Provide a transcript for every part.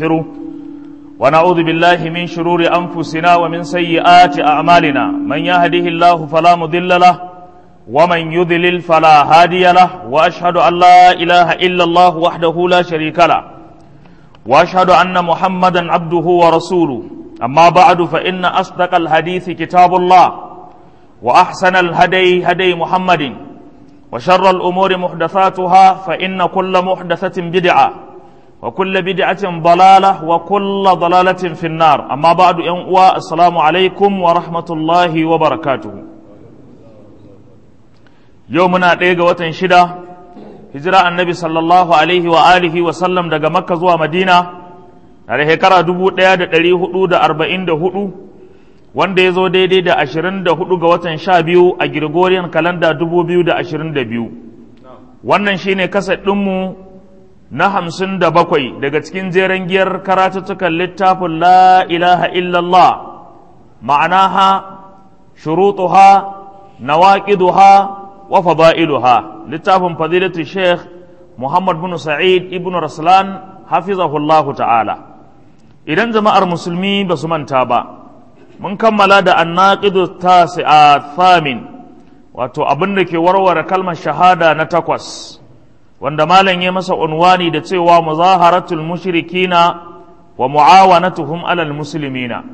ونستغفره ونعوذ بالله من شرور أنفسنا ومن سيئات أعمالنا من يهده الله فلا مضل له ومن يضلل فلا هادي له وأشهد أن لا إله إلا الله وحده لا شريك له وأشهد أن محمدا عبده ورسوله أما بعد فإن أصدق الحديث كتاب الله وأحسن الهدي هدي محمد وشر الأمور محدثاتها فإن كل محدثة بدعة وكل بدعة ضلالة وكل ضلالة في النار أما بعد ينقوى السلام عليكم ورحمة الله وبركاته يومنا ديغا وطن شدة هجرة النبي صلى الله عليه وآله وسلم دقا مكة زوا مدينة على هكرا دبو ديا دلي هدو دا أربعين دا هدو wanda ya zo daidai da ashirin da hudu ga watan sha biyu a Gregorian kalanda dubu biyu da ashirin da biyu wannan shine kasa ɗinmu na hamsin da bakwai daga cikin jeren giyar karatuttukan littafin la ilaha illallah ma'anaha shurutuha nawaqiduha wa fada'iluha littafin fadilatu sheikh muhammad bin sa'id ibn raslan hafizahullahu ta'ala idan jama'ar musulmi ba su manta ba mun kammala da annaqidu tasi'a thamin wato abin da ke warware kalmar shahada na takwas wanda malam ya masa unwani da cewa muzaharatul mushrikina wa muawanatuhum alal muslimina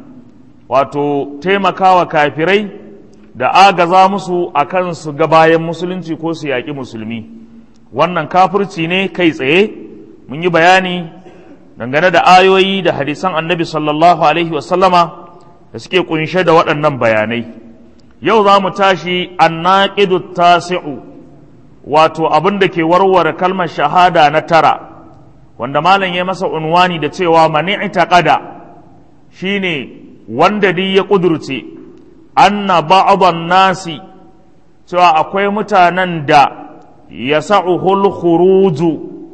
wato taimakawa kafirai da agaza musu akan su ga bayan musulunci ko su yaƙi musulmi wannan kafirci ne kai tsaye mun yi bayani dangane da ayoyi da hadisan annabi sallallahu alaihi wasallama da suke kunshe da waɗannan bayanai yau za mu tashi annaqidu tasi'u wato abin da ke warware kalmar shahada na tara wanda malam ya masa unwani da cewa mani itaƙada shine wanda duk ya ƙudurce anna ba'dhan nasi cewa akwai mutanen da ya sa'uhul khuruju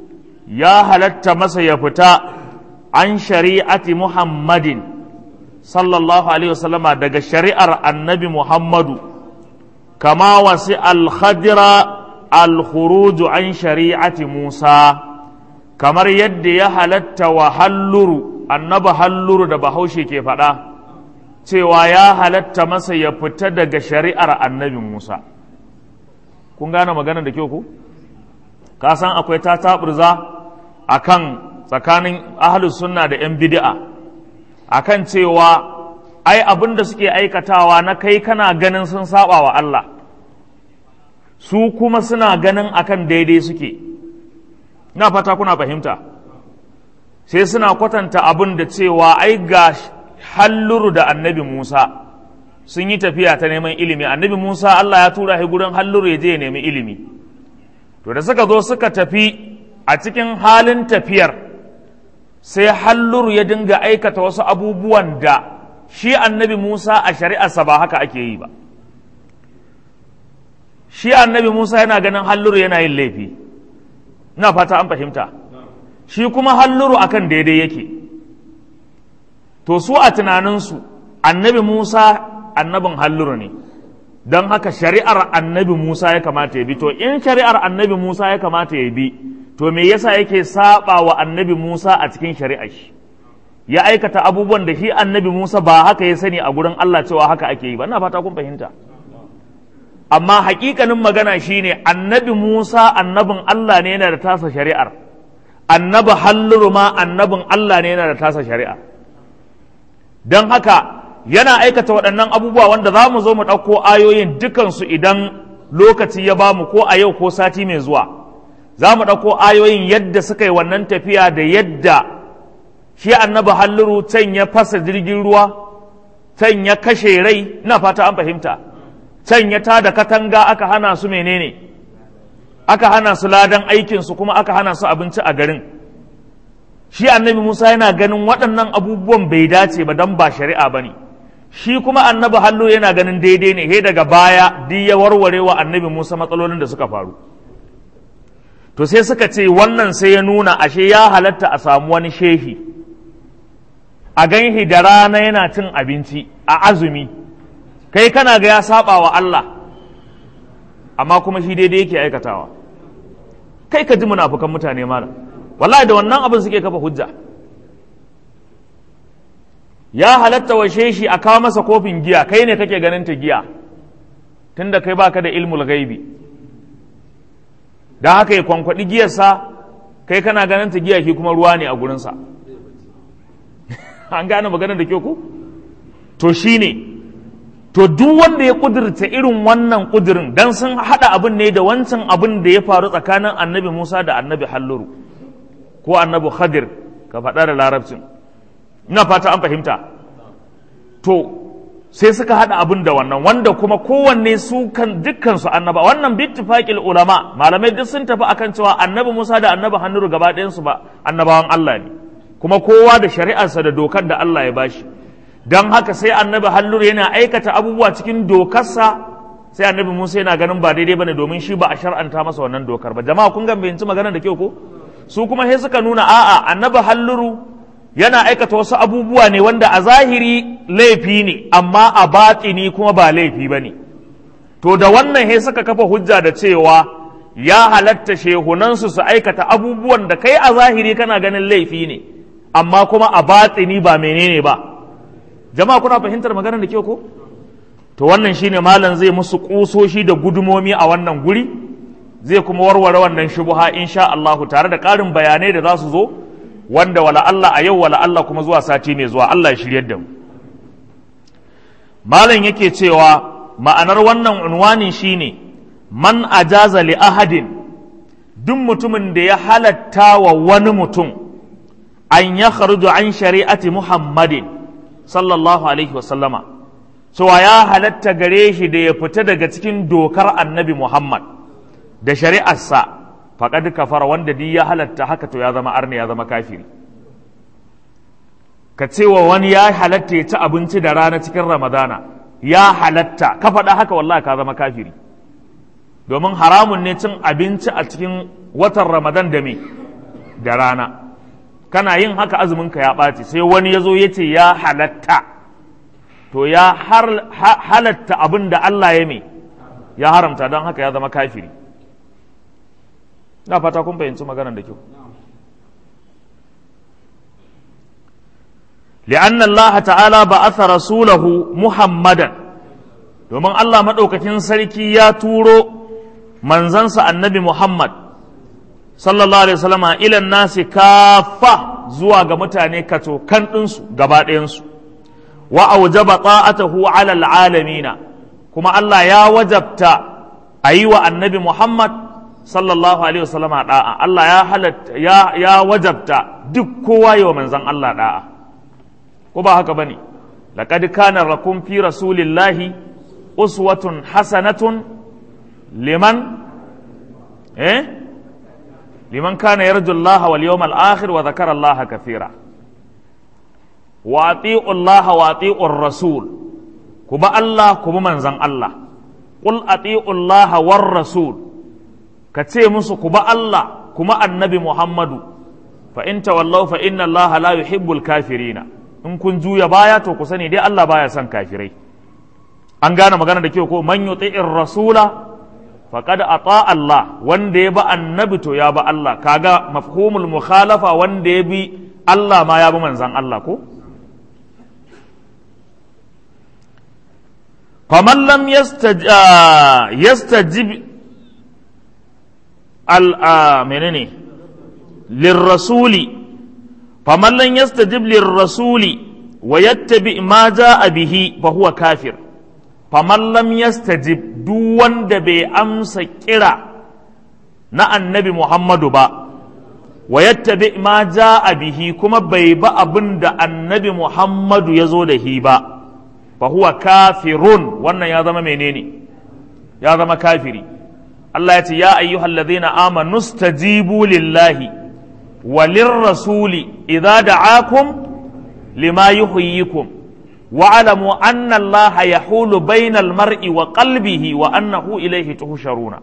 ya halatta masa ya fita an shari'ati muhammadin sallallahu alaihi wasallama daga shari'ar annabi muhammadu kama wasi al-khadira al-khuruju an shari'ati Musa kamar yadda ya halatta wa halluru annaba halluru da bahaushe ke faɗa cewa ya halatta masa ya fita daga shari'ar annabi Musa kun gane magana da kyau ku ka san akwai ta taɓurza a kan tsakanin ahalus sunna da 'yan bid'a a kan cewa ai abin da suke aikatawa na kai kana ganin sun saba wa Allah su kuma suna ganin akan daidai suke na fata kuna fahimta sai suna kwatanta abin da cewa ai ga halluru da annabi Musa sun yi tafiya ta neman ilimi annabi Musa Allah ya tura shi gurin halluru ya je ya nemi ilimi to da suka zo suka tafi a cikin halin tafiyar sai halluru ya dinga aikata wasu abubuwan da shi annabi Musa a shari'arsa ba haka ake yi ba shi annabi Musa yana ganin halluru yana yin laifi ina fata an fahimta shi kuma halluru akan daidai yake to su a tunaninsu annabi Musa annabin halluru ne don haka shari'ar annabi Musa ya kamata ya bi to in shari'ar annabi Musa ya kamata ya bi to me yasa yake saba wa annabi Musa a cikin shari'ar shi ya aikata abubuwan da shi annabi Musa ba haka ya sani a gurin Allah cewa haka ake yi ba ina fata kun fahimta amma hakikanin magana shine annabi Musa annabin Allah ne yana da tasa shari'ar annabi halluru ma annabin Allah ne yana da tasa shari'ar don haka yana aikata waɗannan abubuwa wanda za mu zo mu ɗauko ayoyin dukansu idan lokaci ya ba mu ko a yau ko sati mai zuwa za mu ɗauko ayoyin yadda suka yi wannan tafiya da yadda shi annabi halluru can ya fasa jirgin ruwa can ya kashe rai ina fata an fahimta can ya tada katanga aka hana su menene aka hana su ladan aikinsu kuma aka hana su abinci a garin shi annabi musa yana ganin waɗannan abubuwan bai dace ba don ba shari'a ba ne shi kuma annabi hallo yana ganin daidai ne he daga baya duk ya warware wa annabi musa matsalolin da suka faru to sai suka ce wannan sai ya nuna ashe ya halatta a samu wani shehi a ganhi da rana yana cin abinci a azumi kai kana ga ya saba wa Allah amma kuma shi daidai yake aikatawa kai ka ji munafukan mutane malam wallahi da wannan abin suke kafa hujja ya halatta washe shi a kawo masa kofin giya kai ne kake ganin ta giya tunda kai baka da ilmul gaibi don haka ya kwankwaɗi giyarsa kai kana ganin ta giya shi kuma ruwa ne a gurinsa an gane maganar da kyau ku to shine to duk wanda ya kudurta irin wannan kudirin dan sun hada abin ne da wancan abin da ya faru tsakanin annabi Musa da annabi Halluru ko annabi Khadir ka faɗa da larabcin ina fata an fahimta to sai suka hada abin da wannan wanda kuma kowanne su kan dukkan su annaba wannan bittifaqil ulama malamai duk sun tafi akan cewa annabi Musa da annabi Halluru gaba ɗayan su ba annabawan Allah ne kuma kowa da shari'arsa da dokar da Allah ya bashi don haka sai annabi hallur yana aikata abubuwa cikin dokarsa sai annabi musa yana ganin ba daidai bane domin shi ba a shar'anta masa wannan dokar ba jama'a kun ga bayanci magana da kyau ko su kuma sai suka nuna a'a annabi halluru yana aikata wasu abubuwa ne wanda a zahiri laifi ne amma a batini kuma ba laifi bane to da wannan sai suka kafa hujja da cewa ya halatta shehunansu su aikata abubuwan da kai a zahiri kana ganin laifi ne amma kuma a batini ba menene ba jama'a kuna fahimtar maganar da kyau ko to wannan shine malam zai musu kusoshi da gudumomi a wannan guri zai kuma warware wannan shubuha insha Allah tare da ƙarin bayanai da za su zo wanda wala Allah a yau wala Allah kuma zuwa sati mai zuwa Allah ya shiryar da mu malam yake cewa ma'anar wannan unwani shine man ajaza li ahadin duk mutumin da ya halatta wa wani mutum an ya kharuju an shari'ati muhammadin sallallahu alaihi wasallama cewa ya halatta gare shi da ya fita daga cikin dokar annabi Muhammad da shari'arsa faƙad kafara wanda duk ya halatta haka to ya zama arni ya zama kafiri ka cewa wani ya halatta ya ci abinci da rana cikin ramadana ya halatta ka faɗa haka wallahi ka zama kafiri domin haramun ne cin abinci a cikin watan ramadan da me da rana kana yin haka azuminka ya ɓaci sai wani ya zo ya ce ya halatta to ya halatta abin da Allah ya mai ya haramta don haka ya zama kafiri na fata kun fahimci maganar da kyau لأن الله تعالى بعث رسوله محمدا domin Allah maɗaukakin sarki ya turo manzansa annabi Muhammad sallallahu alaihi wasallama ilan nasi kafa zuwa ga mutane kato kan ɗinsu gaba ɗayansu wa aujaba ta'atahu ala alamina kuma Allah ya wajabta a yi wa annabi Muhammad sallallahu alaihi wasallama da'a Allah ya halatta ya, ya wajabta duk kowa yi wa manzan Allah da'a ko ba haka bane laqad kana lakum fi rasulillahi uswatun hasanatun liman eh liman kana yarju Allah wal yawmal akhir wa dhakara Allah kathira wa ati'u Allah wa ati'u rasul ku ba Allah ku bi manzan Allah qul ati'u Allah war rasul ka ce musu ku ba Allah kuma annabi Muhammadu fa in tawallaw fa inna Allah la yuhibbul kafirina in kun juya baya to ku sani dai Allah baya son kafirai an gane magana da kyau ko man yuti'ir rasula faqad ata Allah wanda ya ba annabi to ya ba Allah kaga mafhumul mukhalafa wanda ya bi Allah ma ya bi manzan Allah ko faman lam yastajib al menene lirrasuli faman lam yastajib lirrasuli wa yattabi ma jaa bihi fa huwa kafir faman lam yastajib duk wanda bai amsa kira na annabi Muhammadu ba wa yattabi ma jaa bihi kuma bai ba abin da annabi Muhammadu ya zo da hi ba fa huwa kafirun wannan ya zama menene ya zama kafiri Allah ya ce ya ayyuhal ladhina amanu stajibu lillahi wa lirrasuli idza da'akum lima yuhyikum wa alamu anna Allah yahulu bainal mar'i wa qalbihi wa annahu ilayhi tuhsharuna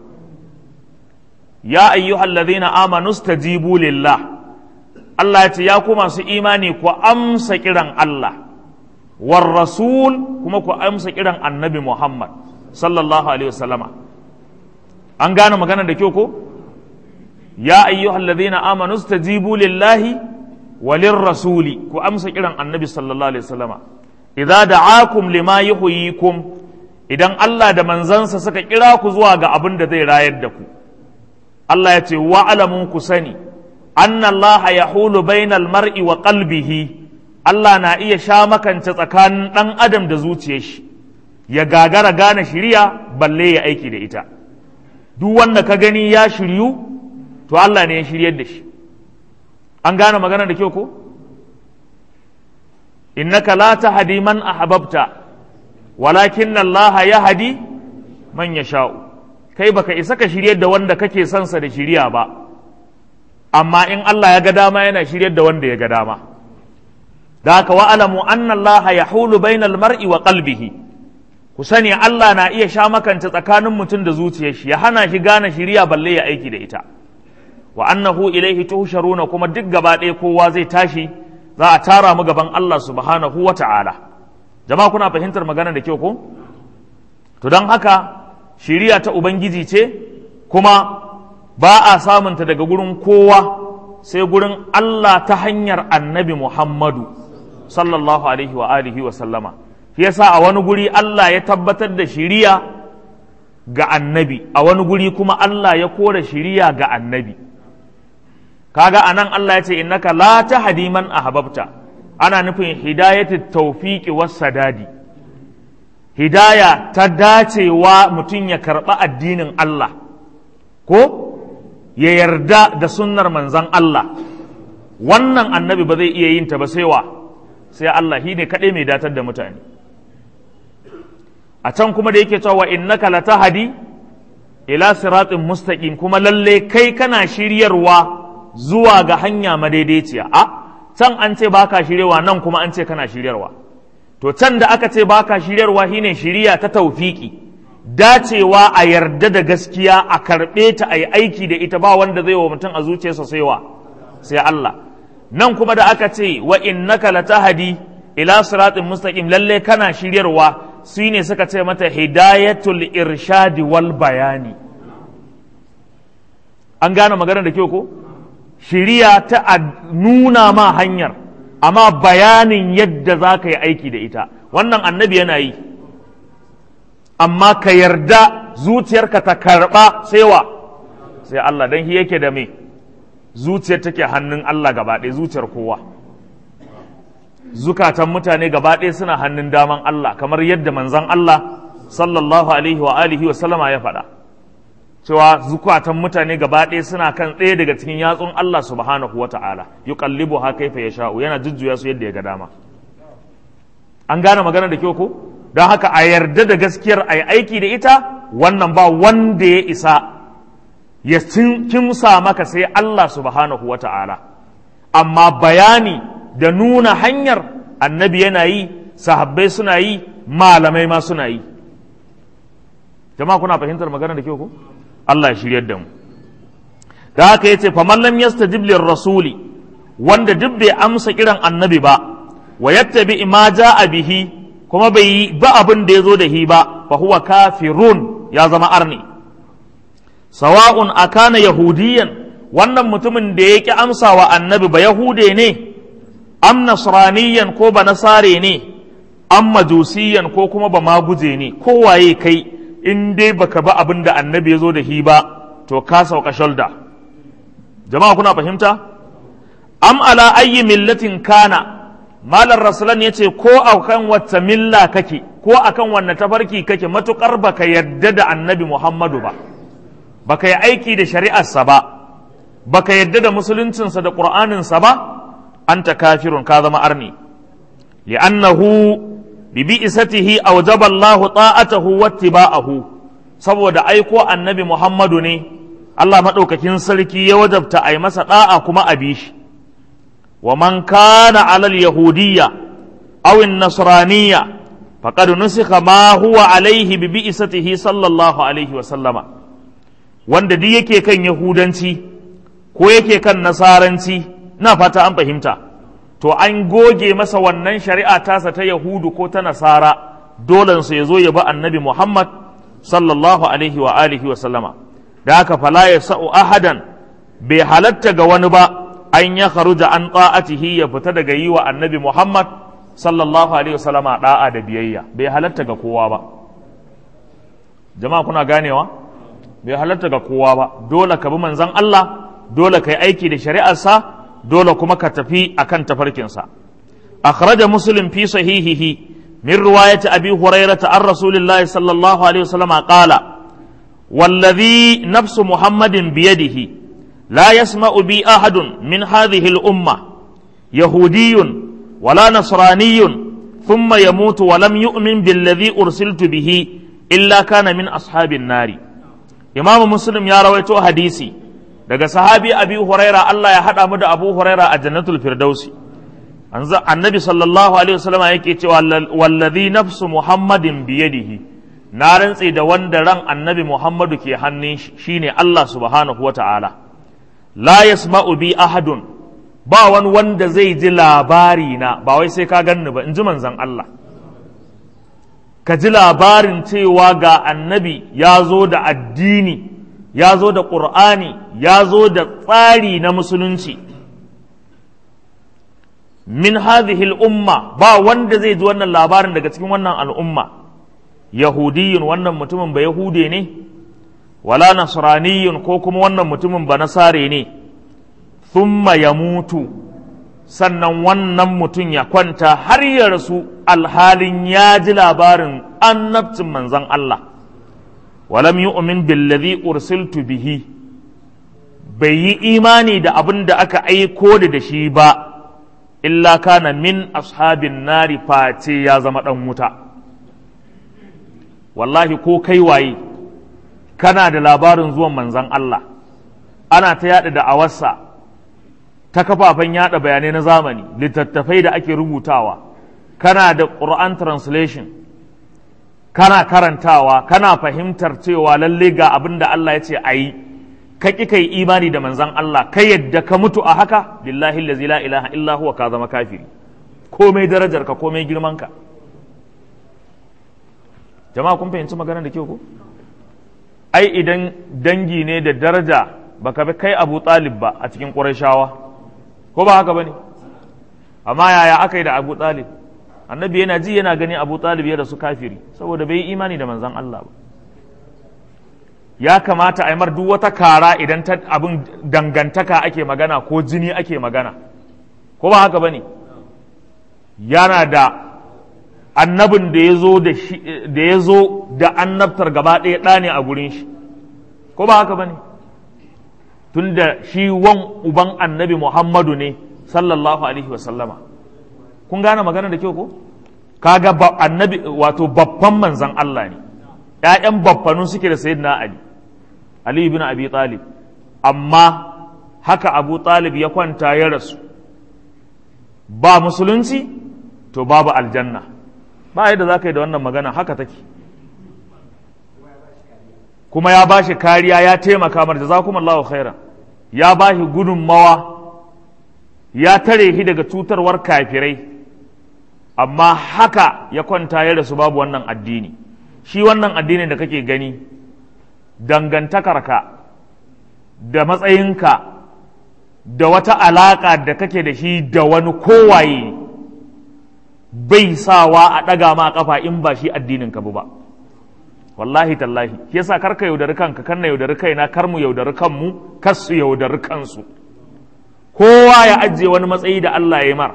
ya ayyuhal ladhina amanu stajibu lillah Allah ya ce ya ku masu imani ku amsa kiran Allah war rasul kuma ku amsa kiran annabi Muhammad sallallahu alaihi wasallama an gane magana da kyau ko ya ayyuhal ladhina amanu stajibu lillahi walin rasuli ku amsa kiran annabi sallallahu alaihi wasallama idza da'akum lima yuhyikum idan Allah da manzansa suka kira ku zuwa ga abin da zai rayar da ku Allah ya ce wa'alamun ku sani anna Allah yahulu bainal mar'i wa qalbihi Allah na iya sha makance tsakanin ɗan adam da zuciyar shi ya gagara gane shirya balle ya aiki da ita duk wanda ka gani ya shiryu to Allah ne ya shiryar da shi an gane magana da kyau ko innaka la tahdi man ahbabta walakin Allah yahdi man yasha'u kai baka isa ka shiryar da wanda kake son sa da shiriya ba amma in Allah ya ga dama yana shiryar da wanda ya ga dama da haka wa'alamu anna Allah yahulu bainal mar'i wa qalbihi ku sani Allah na iya sha makanta tsakanin mutum da zuciyar shi ya hana shi gane shiriya balle ya aiki da ita wa annahu ilaihi tuhsharuna kuma duk gaba ɗaya kowa zai tashi za a tara mu gaban Allah subhanahu wa ta'ala jama'a kuna fahimtar magana da kyau ko to don haka shiriya ta ubangiji ce kuma ba a samunta daga gurin kowa sai gurin Allah ta hanyar annabi Muhammadu sallallahu alaihi wa alihi wa sallama shi yasa a wani guri Allah ya tabbatar da shiriya ga annabi a wani guri kuma Allah ya kora shiriya ga annabi kaga anan Allah ya ce innaka la tahdi man ahbabta ana nufin hidayatu tawfiqi was sadadi hidaya ta dacewa mutum ya karɓa addinin Allah ko ya yarda da sunnar manzan Allah wannan annabi ba zai iya yin ta ba sai wa sai Allah shi ne kaɗai mai datar da mutane a can kuma da yake cewa innaka latahdi ila siratin mustaqim kuma lalle kai kana shiryarwa zuwa ga hanya madaidaiciya a can an ce baka shiryarwa nan kuma an ce kana shiryarwa to can da aka ce baka shiryarwa shine shiriya ta taufiki dacewa a yarda da gaskiya a karɓe ta a yi aiki da ita ba wanda zai wa mutum a zuciyarsa sai wa sai Allah nan kuma da aka ce wa innaka latahdi ila siratin mustaqim lalle kana shiryarwa su ne suka ce mata hidayatul irshadi wal bayani an gane magana da kyau ko shiriya ta a nuna ma hanyar amma bayanin yadda za ka yi aiki da ita wannan annabi yana yi amma ka yarda zuciyarka ta karɓa sai wa sai Allah don shi yake da me zuciyar take hannun Allah gaba ɗaya zuciyar kowa zukatan mutane gaba ɗaya suna hannun daman Allah kamar yadda manzan Allah sallallahu alaihi wa alihi wa sallama ya faɗa cewa zukatan mutane gaba ɗaya suna kan ɗaya daga cikin yatsun Allah subhanahu wa ta'ala yuqallibu ha kaifa yasha'u yana jujjuya su yadda ya ga dama an gane magana da kyau ko don haka a yarda da gaskiyar a yi aiki da ita wannan ba wanda ya isa ya kimsa maka sai Allah subhanahu wa ta'ala amma bayani da nuna hanyar annabi yana yi sahabbai suna yi malamai ma suna yi jama'a kuna fahimtar magana da kyau ko Allah ya shiryar da mu da haka yace faman lam yastajib lir rasuli wanda duk bai amsa kiran annabi ba wa yattabi ma jaa bihi kuma bai yi ba abin da yazo da hi ba fa huwa kafirun ya zama arni sawa'un akana yahudiyan wannan mutumin da ya ki amsa wa annabi ba yahude ne am nasraniyan ko ba nasare ne am majusiyan ko kuma ba maguje ne kowaye kai in dai baka ba abin da annabi ya zo da hi ba to ka sauka shalda jama'a kuna fahimta am ala ayyi millatin kana malar rasulan ya ce ko akan wata milla kake ko akan wanne tafarki kake matukar baka yadda da annabi muhammadu ba baka yi aiki da shari'arsa ba baka yadda da musuluncinsa da ƙur'aninsa ba anta kafirun ka zama arni li'annahu bi bi'isatihi awjaba Allahu ta'atahu wattiba'ahu saboda aiko annabi Muhammadu ne Allah madaukakin sarki ya wajabta a yi masa da'a kuma a bi shi wa man kana alal yahudiyya aw an-nasraniyya faqad nusikha ma huwa alaihi bi bi'isatihi sallallahu alaihi wa sallama wanda duk yake kan yahudanci ko yake kan nasaranci na fata an fahimta to an goge masa wannan shari'a tasa ta yahudu ko ta nasara dolensa ya zo ya bi annabi muhammad sallallahu alaihi wa alihi wa sallama da haka fala ya sa'u ahadan bai halatta ga wani ba an ya kharuja an ta'atihi ya fita daga yi wa annabi Muhammad sallallahu alaihi wasallama da'a da biyayya bai halatta ga kowa ba jama'a kuna ganewa bai halatta ga kowa ba dole ka bi manzon Allah dole ka yi aiki da shari'arsa dole kuma ka tafi akan tafarkinsa akhraja muslim fi sahihihi min riwayati abi hurairah an rasulillahi sallallahu alaihi wasallam qala والذي نفس محمد بيده لا يسمع بي أحد من هذه الأمة يهودي ولا نصراني ثم يموت ولم يؤمن بالذي أرسلت به إلا كان من أصحاب النار إمام مسلم يا رويتو حديثي daga sahabi abi huraira Allah ya haɗa mu da abu huraira a jannatul firdausi annabi sallallahu alaihi wasallam yake cewa wallazi nafsu muhammadin biyadihi na rantse da wanda ran annabi muhammadu ke hannun shi shine Allah subhanahu wata'ala la yasma'u bi ahadun ba wani wanda zai ji labari na ba wai sai ka ganni ba in ji manzon Allah ka ji labarin cewa ga annabi ya zo da addini ya zo da ƙur'ani ya zo da tsari na musulunci min hadhihi al'umma ba wanda zai ji wannan labarin daga cikin wannan al'umma yahudiyun wannan mutumin ba yahude ne wala nasraniyun ko kuma wannan mutumin ba nasare ne thumma ya mutu sannan wannan mutum ya kwanta har ya rasu alhalin ya ji labarin annabcin manzon Allah walam yu'min billadhi ursiltu bihi bai yi imani da abin da aka aiko da da shi ba illa kana min ashabin nari face ya zama dan wuta wallahi ko kai waye kana da labarin zuwan manzon Allah ana ta yada da awarsa ta kafafen yada bayanai na zamani littattafai da ake rubutawa kana da Quran translation kana karantawa kana fahimtar cewa lalle ga abin da Allah ya ce a yi ka ƙi kai imani da manzan Allah ka yadda ka mutu a haka billahi allazi la ilaha illa huwa ka zama kafiri komai darajar ka komai girman ka jama'a kun fahimci maganar da kyau ko ai idan dangi ne da daraja baka bi kai Abu Talib ba a cikin Qurayshawa ko ba haka bane amma yaya aka yi da Abu Talib annabi yana ji yana gani abu talib ya rasu kafiri saboda bai yi imani da manzan Allah ba ya kamata a yi duk wata kara idan ta abin dangantaka ake magana ko jini ake magana ko ba haka bane yana da annabin da ya zo da ya zo da annabtar gaba ɗaya ɗa ne a gurin shi ko ba haka bane tun da shi wan uban annabi muhammadu ne sallallahu alaihi wasallama kun gane magana da kyau ko kaga annabi wato babban manzan Allah ne ƴaƴan babbanun suke da sayyidina Ali Ali ibn Abi Talib amma haka Abu Talib ya kwanta ya rasu ba musulunci to babu aljanna ba yadda za ka yi da wannan magana haka take kuma ya ba shi kariya ya taimaka mar jazakumullahu khairan ya ba shi gudunmawa ya tare shi daga cutarwar kafirai amma haka ya kwanta ya rasu babu wannan addini shi wannan addinin da kake gani dangantakarka da matsayinka da wata alaƙa da kake da shi da wani kowaye bai sawa a ɗaga ma ƙafa in ba shi addinin ka ba wallahi tallahi shi yasa kar ka yaudari kanka kan na yaudari kaina kar mu yaudari kanmu kar su yaudari kansu kowa ya ajiye wani matsayi da Allah ya yi mar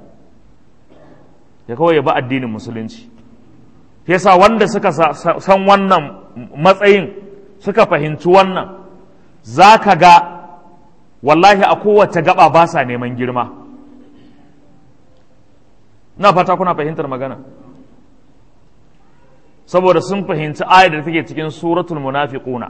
ya kawai ya ba addinin musulunci yasa wanda suka san wannan matsayin suka fahimci wannan za ka ga wallahi a kowace gaba ba sa neman girma na fata kuna fahimtar magana saboda sun fahimci ayar da take cikin suratul munafiquna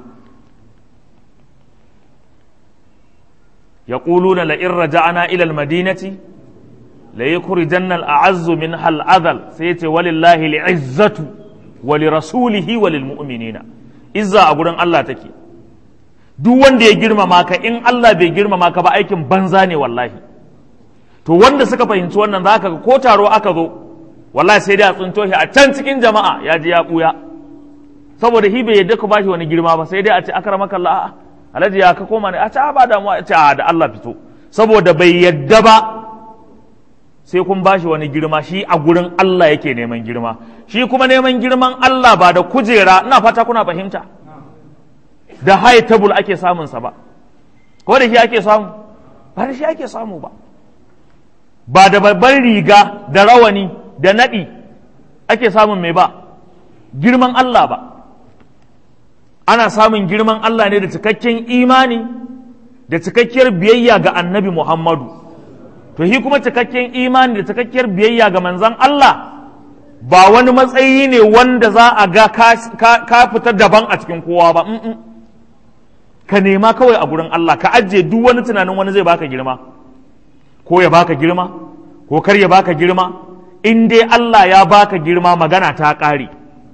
يقولون لئن رجعنا إلى المدينة ليخرجن الأعز منها الأذل سيتي ولله العزة ولرسوله وللمؤمنين إذا أقول الله تكي duk wanda ya girmama ka in Allah bai girmama ka ba aikin banza ne wallahi to wanda suka fahimci wannan za ka ko taro aka zo wallahi sai dai a tsinto shi a can cikin jama'a ya ji ya buya saboda hi bai yadda ku bashi wani girma ba sai dai a ce akramaka Allah a'a alhaji ya ka koma ne a ce ba damuwa a ce a da Allah fito saboda bai yadda ba sai kun ba shi wani girma shi a gurin Allah yake neman girma shi kuma neman girman Allah ba da kujera ina fata kuna fahimta da high table ake samunsa ba ko da shi ake samu ba da shi ake samu ba ba da babban riga da rawani da naɗi ake samun mai ba girman Allah ba ana samun girman Allah ne da cikakken imani da cikakkiyar biyayya ga annabi Muhammadu to shi kuma cikakken imani da cikakkiyar biyayya ga manzan Allah ba wani matsayi ne wanda za a ga ka fita daban a cikin kowa ba ka nema kawai a gurin Allah ka ajiye duk wani tunanin wani zai baka girma ko ya baka girma ko kar ya baka girma in dai Allah ya baka girma magana ta ƙare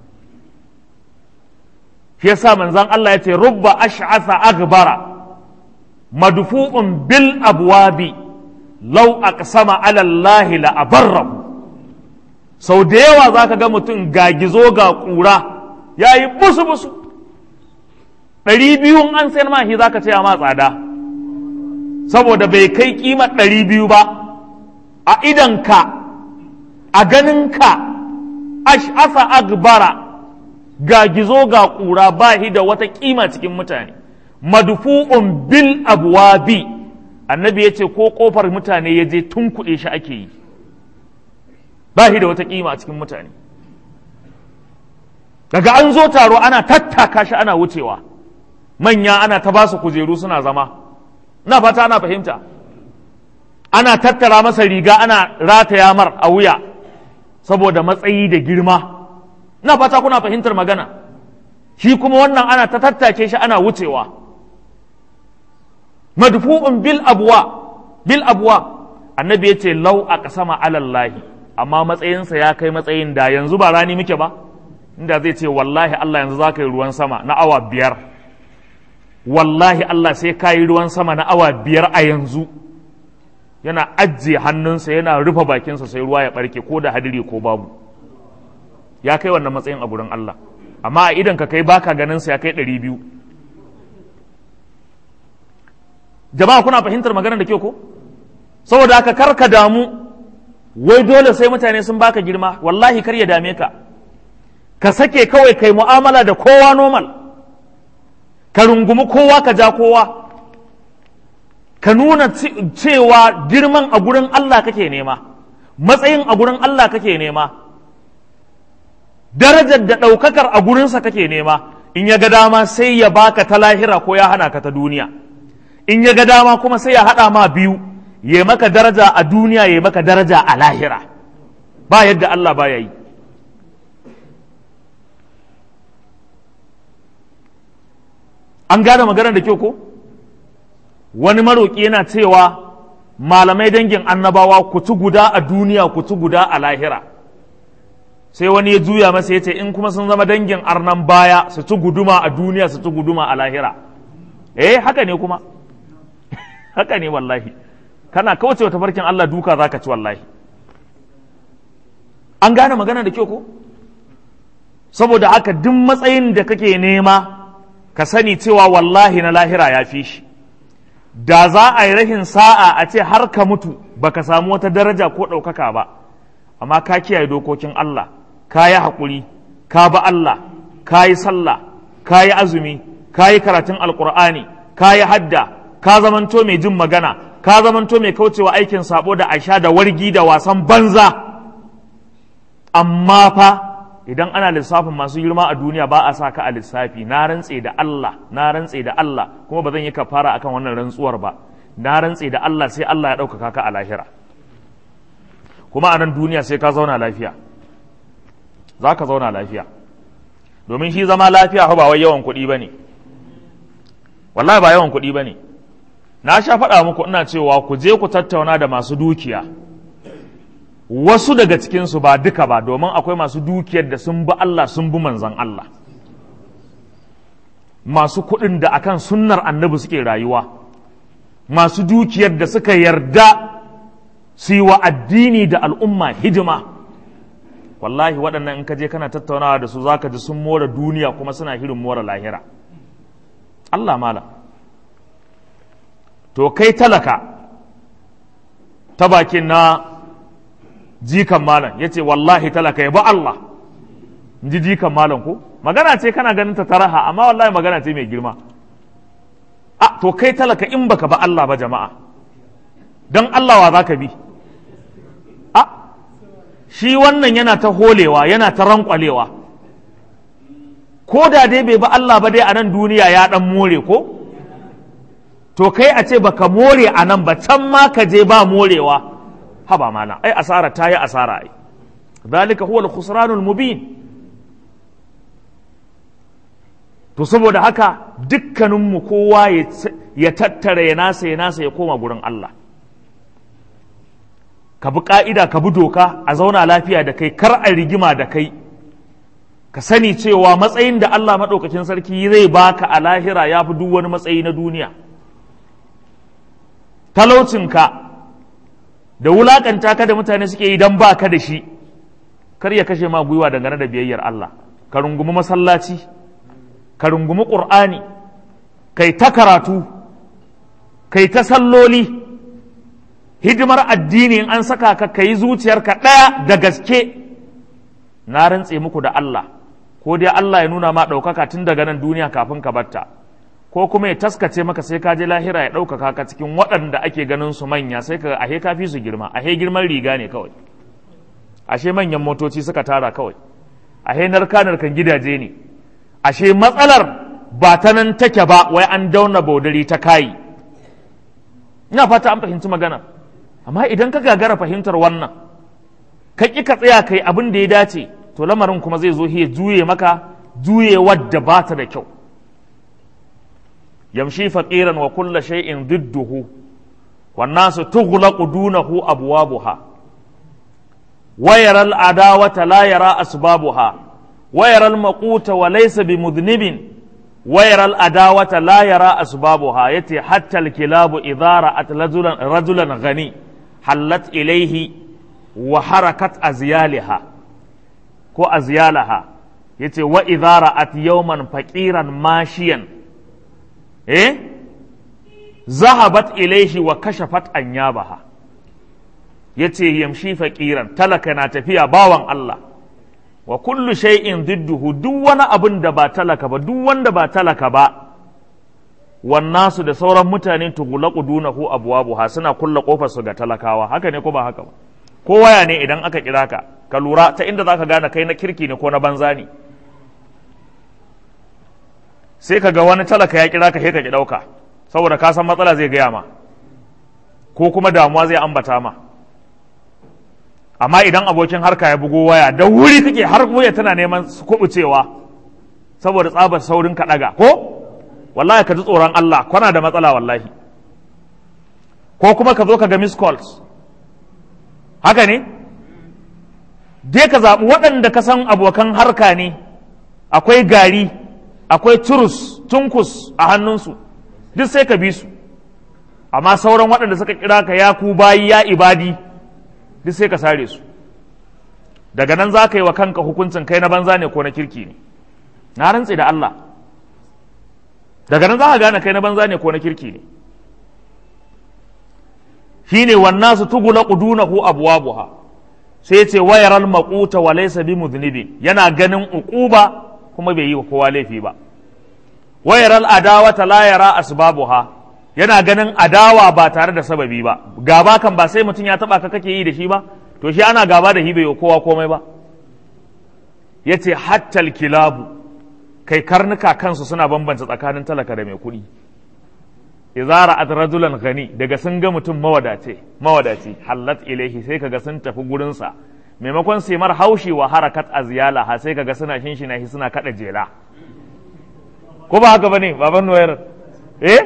shi yasa manzon Allah ya ce rubba ash'asa agbara madfu'un bil abwabi law aqsama ala Allah la abarrahu sau da yawa zaka ga mutum ga gizo ga kura yayi busu busu ɗari biyun an sayar ma shi zaka ce ma tsada saboda bai kai kimar ɗari biyu ba a idanka a ganinka ash'asa agbara ga gizo ga ƙura ba shi da wata ƙima cikin mutane madufu'un bil abwabi annabi ya ce ko ƙofar mutane ya je tun kuɗe shi ake yi ba shi da wata ƙima a cikin mutane daga an zo taro ana tattaka shi ana wucewa manya ana ta ba su kujeru suna zama na fata ana fahimta ana tattara masa riga ana rataya mar a wuya saboda matsayi da girma na fata kuna fahimtar magana shi kuma wannan ana ta tattake shi ana wucewa madfu'un bil abwa bil abwa annabi ya ce lau a kasama alallahi amma matsayinsa ya kai matsayin da yanzu ba rani muke ba inda zai ce wallahi Allah yanzu za ka yi ruwan sama na awa biyar wallahi Allah sai ka yi ruwan sama na awa biyar a yanzu yana ajiye hannunsa yana rufe bakinsa sai ruwa ya barke ko da hadiri ko babu ya kai wannan matsayin a gurin Allah amma a idan ka kai baka ganin sa ya kai ɗari biyu jama'a kuna fahimtar maganar da ke ko saboda haka kar ka damu wai dole sai mutane sun baka girma wallahi kar ya dame ka ka sake kawai kai mu'amala da kowa normal ka rungumi kowa ka ja kowa ka nuna cewa girman a gurin Allah kake nema matsayin a gurin Allah kake nema darajar da ɗaukakar a gurinsa kake nema in ya ga dama sai ya baka ta lahira ko ya hana ka ta duniya in ya ga dama kuma sai ya haɗa ma biyu ya maka daraja a duniya ya maka daraja a lahira ba yadda Allah ba ya yi an gane maganar da kyau ko wani maroƙi yana cewa malamai dangin annabawa ku ci guda a duniya ku ci guda a lahira sai wani ya juya masa ya ce in kuma sun zama dangin arnan baya su ci guduma a duniya su ci guduma a lahira eh haka ne kuma haka ne wallahi kana kawace wa tafarkin Allah duka zaka ci wallahi an gane magana da kyau ko saboda haka duk matsayin da kake nema ka sani cewa wallahi na lahira ya fi shi da za a yi rahin sa'a a ce har ka mutu baka samu wata daraja ko ɗaukaka ba amma ka kiyaye dokokin Allah ka yi haƙuri ka ba Allah ka yi sallah ka yi azumi ka yi karatun alƙur'ani ka yi hadda ka zamanto mai jin magana ka zamanto mai kaucewa aikin sabo da aisha da wargi da wasan banza amma fa idan ana lissafin masu girma a duniya ba a sa ka a lissafi na rantse da Allah na rantse da Allah kuma ba zan yi kafara akan wannan rantsuwar ba na rantse da Allah sai Allah ya ɗaukaka ka a lahira kuma a nan duniya sai ka zauna lafiya za ka zauna lafiya domin shi zama lafiya ba wai yawan kuɗi ba ne wallahi ba yawan kuɗi ba ne na sha faɗa muku ina cewa ku je ku tattauna da masu dukiya wasu daga cikinsu ba duka ba domin akwai masu dukiyar da sun bi Allah sun bi manzan Allah masu kuɗin da akan sunnar annabi suke rayuwa masu dukiyar da suka yarda su yi wa addini da al'umma hidima wallahi waɗannan in ka je kana tattaunawa da su zaka ji sun more duniya kuma suna hirin more lahira Allah mala to kai talaka ta bakin na jikan malam ya ce wallahi talaka ya ba Allah in ji jikan malam ko magana ce kana ganin ta taraha amma wallahi magana ce mai girma a to kai talaka in baka ba Allah ba jama'a don Allah wa za ka bi a shi wannan yana ta holewa yana ta rankwalewa ko da dai bai ba Allah ba dai a nan duniya ya dan more ko to kai a ce baka more a nan ba can ma ka je ba morewa haba mana ai asara ta yi asara ai zalika huwa al-khusranul mubin to saboda haka dukkaninmu kowa ya tattara ya nasa ya nasa ya koma gurin Allah ka bi ka'ida ka bi doka a zauna lafiya da kai kar a rigima da kai ka sani cewa matsayin da Allah maɗaukakin sarki zai baka a lahira ya fi duk wani matsayi na duniya talaucinka da wulakanta ka da mutane suke yi don ba ka da shi kar ya kashe ma gwiwa dangane da biyayyar Allah ka rungumi masallaci ka rungumi ƙur'ani kai ta karatu kai ta salloli hidimar addini in an saka ka kai zuciyarka ɗaya da gaske na rantse muku da Allah ko dai Allah ya nuna ma ɗaukaka tun daga nan duniya kafin ka batta ko kuma ya taskace maka sai ka je lahira ya ɗaukaka ka cikin waɗanda ake ganin su manya sai ka ahe ka fi su girma ahe girman riga ne kawai ashe manyan motoci suka tara kawai ahe narka narkan gidaje ne ashe matsalar ba ta nan take ba wai an dauna baudari ta kayi ina fata an fahimci magana amma idan ka gagara fahimtar wannan ka ƙi ka tsaya kai abin da ya dace to lamarin kuma zai zo ya juye maka juye wadda ba ta da kyau yamshi faqiran wa kulla shay'in didduhu wan nasu tughlaqu dunahu abwabuha wa yara al adawata la yara asbabuha wa yara al maquta wa laysa bimudhnibin wa yara al adawata la yara asbabuha yati hatta al kilabu idha ra'at rajulan rajulan ghani hallat ilayhi wa harakat azyaliha ko azyalaha yace wa idha ra'at yawman faqiran mashiyan eh zahabat ilaihi wa kashafat anyabaha yace yamshi faqiran talaka na tafiya bawan Allah wa kullu shay'in didduhu duk wani abin da ba talaka ba duk wanda ba talaka ba wannasu da sauran mutane tughlaqu dunahu abwabuha suna kulla kofar su ga talakawa haka ne ko ba haka ba ko waya ne idan aka kira ka ka lura ta inda zaka gane kai na kirki ne ko na banza ne sai ka ga wani talaka ya kira ka sai ka ki ɗauka saboda ka san matsala zai gaya ma ko kuma damuwa zai ambata ma amma idan abokin harka ya bugo waya da wuri kake har waya tana neman kubucewa saboda tsabar saurin ka ɗaga ko wallahi ka ji tsoron Allah kwana da matsala wallahi ko kuma ka zo ka ga miss calls haka ne dai ka zaɓi waɗanda ka san abokan harka ne akwai gari akwai turus tunkus a hannunsu duk sai ka bi su amma sauran waɗanda suka kira ka ya ku bayi ya ibadi duk sai ka sare su daga nan za ka yi wa kanka hukuncin kai na banza ne ko na kirki ne na rantse da Allah daga nan za ka gane kai na banza ne ko na kirki ne shine wannan su tugula qudunahu abwabuha sai ce wayaral maquta wa laysa bi mudhnibin yana ganin uquba kuma bai yi wa kowa laifi ba wayaral adawata la yara asbabuha yana ganin adawa ba tare da sababi ba gaba kan ba sai mutum ya taba ka kake yi da shi ba to shi ana gaba da shi bai kowa komai ba yace hattal kilabu kai karnuka kansu suna bambanta tsakanin talaka da mai kuɗi idza ra'at rajulan ghani daga sun ga mutum mawadace mawadaci hallat ilaihi sai kaga sun tafi gurin sa maimakon sai mar haushi wa harakat azyala ha sai kaga suna shinshina shi suna kada jela ko ba haka bane baban noyar eh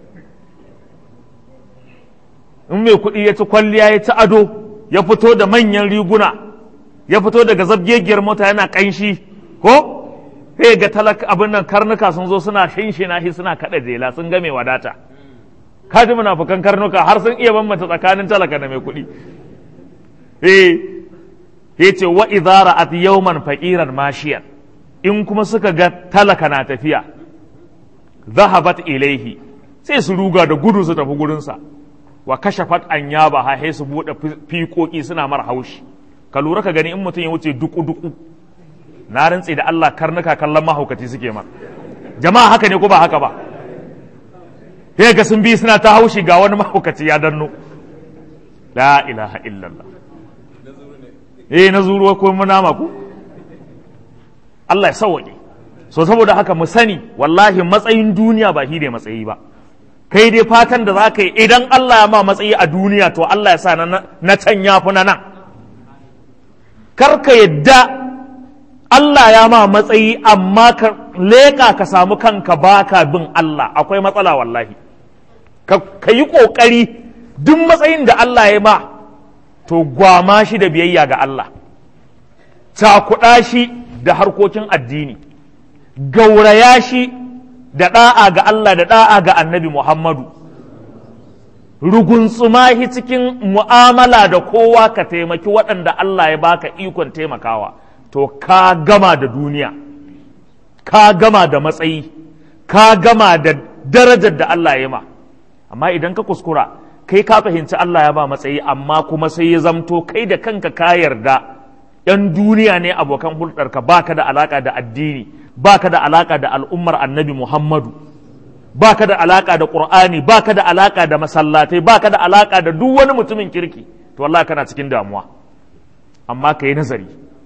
in mai kuɗi ya ci kwalliya ya ci ado ya fito da manyan riguna ya fito daga zabgegiyar mota yana ƙanshi ko sai ga talaka abin nan karnuka sun zo suna shinshina shi suna kada jela sun ga mai wadata kaji munafukan karnuka har sun iya bambanta tsakanin talaka da mai kuɗi eh yace wa idza ra'at yawman faqiran mashiyan in kuma suka ga talaka na tafiya zahabat ilaihi sai su ruga da gudu su tafi gurinsa wa kashafat anyaba ha sai su bude fiƙoƙi suna mar haushi ka lura ka gani in mutum ya wuce duku duku na rantse da Allah karnuka kallon mahaukaci suke mar jama'a haka ne ko ba haka ba sai ga sun bi suna ta haushi ga wani mahaukaci ya danno la ilaha illallah eh na zuruwa ko nama ku Allah ya sauwaƙe so saboda haka mu sani wallahi matsayin duniya ba shi ne matsayi ba kai dai fatan da za ka yi idan Allah ya ma matsayi a duniya to Allah ya sa na can ya fi na nan kar ka yadda Allah ya ma matsayi amma ka leƙa ka samu kanka baka bin Allah akwai matsala wallahi ka yi ƙoƙari duk matsayin da Allah ya ma to gwama shi da biyayya ga Allah cakuɗa shi da harkokin addini gauraya shi da ɗa'a ga Allah da ɗa'a ga annabi Muhammadu rugunsuma shi cikin mu'amala da kowa ka taimaki waɗanda Allah ya baka ikon taimakawa to ka gama da duniya ka gama da matsayi ka gama da darajar da Allah ya ma amma idan ka kuskura kai ka fahimci Allah ya ba matsayi amma kuma sai ya zamto kai da kanka ka yarda ‘yan duniya ne abokan hulɗarka ba ka da alaƙa da addini ba ka da alaƙa da al'ummar annabi Muhammadu ba ka da alaƙa da ƙur'ani ba ka da alaƙa da masallatai ba ka da alaƙa da duk wani mutumin kirki to Allah kana cikin damuwa amma ka yi nazari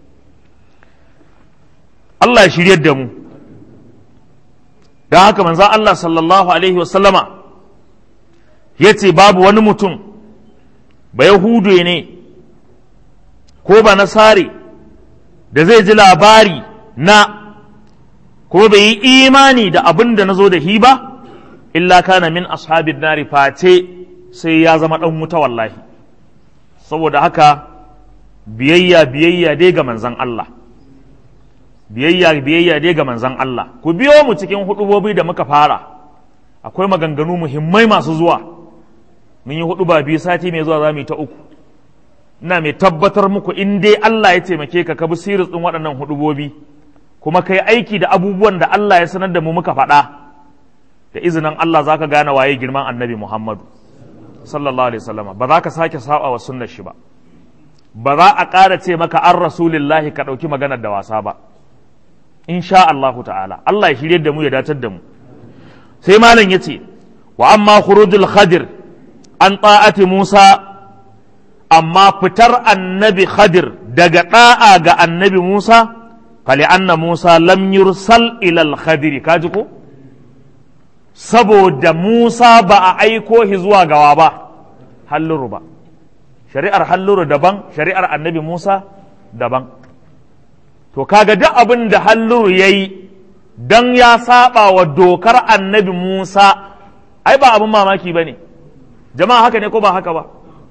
Allah ya shiryar da mu don haka manzan Allah sallallahu alaihi wasallama ya ce babu wani mutum ba Yahudu ne ko ba nasare da zai ji labari na ko bai yi imani da abin da na zo da hi ba illa kana min ashabin nari face sai ya zama ɗan wuta wallahi saboda haka biyayya biyayya dai ga manzan Allah biyayya biyayya dai ga manzan Allah ku biyo mu cikin hudubobi da muka fara akwai maganganu muhimmai masu zuwa mun yi hudu ba biyu sati mai zuwa za mu yi ta uku ina mai tabbatar muku in dai Allah ya taimake ka ka bi siris ɗin waɗannan hudubobi kuma kai aiki da abubuwan da Allah ya sanar da mu muka faɗa da izinin Allah za ka gane waye girman annabi Muhammadu sallallahu alaihi wasallama ba za ka sake saba wa sunnar shi ba ba za a ƙara ce maka an rasulillahi ka ɗauki maganar da wasa ba insha Allahu ta'ala Allah ya shirye da mu ya datar da mu sai malam ya ce wa amma khurujul khadir an ta'ati Musa amma fitar annabi Khadir daga ɗa'a ga annabi Musa, fali anna Musa lam yursal ilal Khadiri, kaji ko? Saboda Musa ba a aiko shi zuwa gawa ba, halluru ba. Shari'ar halluru daban, shari'ar annabi Musa daban. To, kaga duk abin da halluru ya yi don ya saba wa dokar annabi Musa, ai ba abin mamaki ba ne, jama'a haka ne ko ba haka ba?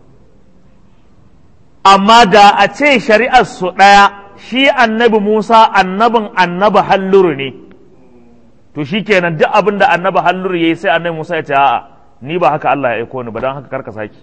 amma da a ce shari'ar su ɗaya shi annabi Musa annabin annabi halluru ne to shi kenan duk abin da annabi halluru ya yi sai annabi Musa ya ce a'a ni ba haka Allah ya aiko ni ba don haka karka saki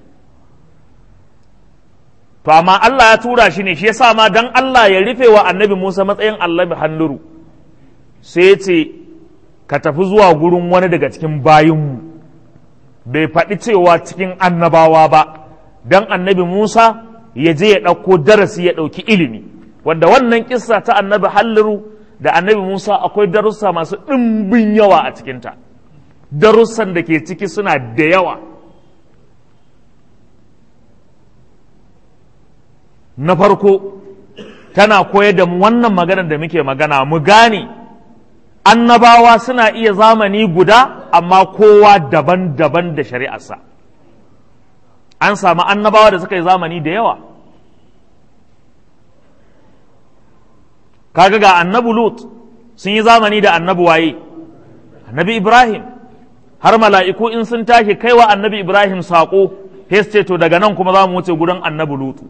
to amma Allah ya tura shi ne shi yasa ma dan Allah ya rufe wa annabi Musa matsayin annabi halluru sai ya ce ka tafi zuwa gurin wani daga cikin bayinmu bai faɗi cewa cikin annabawa ba dan annabi Musa ya je ya ɗauko darasi ya ɗauki ilimi wanda wannan kissa ta annabi halliru da annabi musa akwai darussa masu ɗimbin yawa a cikinta darussan da ke ciki suna da yawa na farko tana koyar da mu wannan maganar da muke magana mu gane annabawa suna iya zamani guda amma kowa daban-daban da shari'arsa an samu annabawa da suka yi zamani da yawa kaga ga annabu lut sun yi zamani da annabu waye annabi ibrahim har mala'iku in sun tashi kaiwa annabi ibrahim saƙo ce to daga nan kuma za mu wuce gudan annabi lutu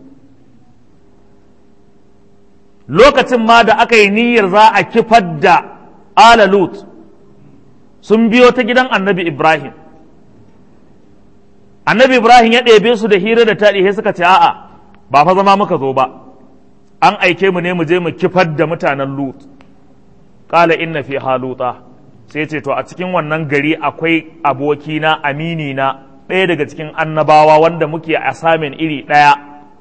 lokacin ma da aka yi niyyar za a kifar da ala lut sun biyo ta gidan annabi ibrahim annabi ibrahim ya ɗebe su da hira da taɗi sai suka ce a'a ba fa zama muka zo ba an aike mu ne mu je mu kifar da mutanen lut ƙala inna fi haluta sai ce to a cikin wannan gari akwai abokina aminina ɗaya daga cikin annabawa wanda muke asamin iri ɗaya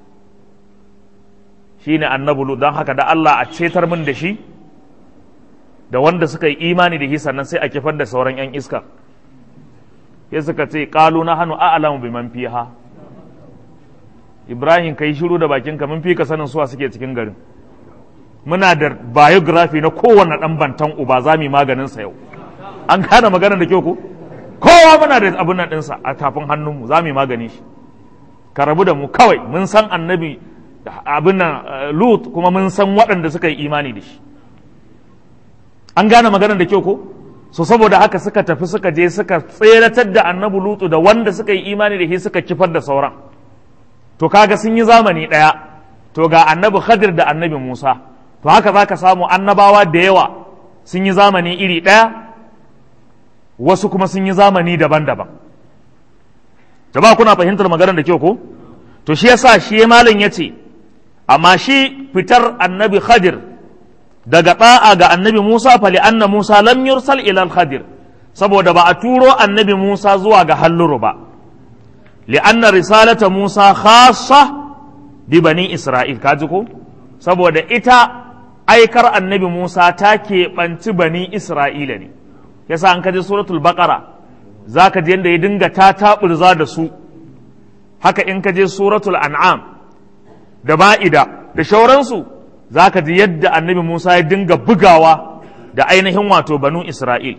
shine annabi lut don haka da Allah a cetar min da shi da wanda suka yi imani da shi sannan sai a kifar da sauran 'yan iska ya suka ce ƙalu na hannu a'alamu bi man fiha ibrahim kai shiru da bakinka mun fi ka sanin suwa suke cikin garin muna da biography na kowane ɗan bantan uba za mu yi maganinsa yau an gane maganar da kyau ko kowa muna da abin nan ɗinsa a tafin hannunmu za mu yi magani shi ka rabu da mu kawai mun san annabi abin nan lut kuma mun san waɗanda suka yi imani da shi an gane maganar da kyau ko so saboda haka suka tafi suka je suka tseratar da annabi lutu da wanda suka yi imani da shi suka kifar da sauran to kaga sun yi zamani ɗaya to ga annabi khadir da annabi musa to haka za ka samu annabawa da yawa sun yi zamani iri ɗaya wasu kuma sun yi zamani daban-daban jama'a kuna fahimtar maganar da kyau ko to shi yasa shi malam ya ce amma shi fitar annabi khadir daga ɗa'a ga annabi musa fali anna musa lam yursal ila khadir saboda ba a turo annabi musa zuwa ga halluru ba li'anna risalata musa khassa bi bani isra'il kaji ko saboda ita aikar annabi musa ta keɓanci bani isra'ila ne yasa an kaji suratul baqara za ka je yadda ya dinga ta taɓurza da su haka in ka je suratul an'am da ma'ida da shauransu za ka ji yadda annabi musa ya dinga bugawa da ainihin wato banu isra'il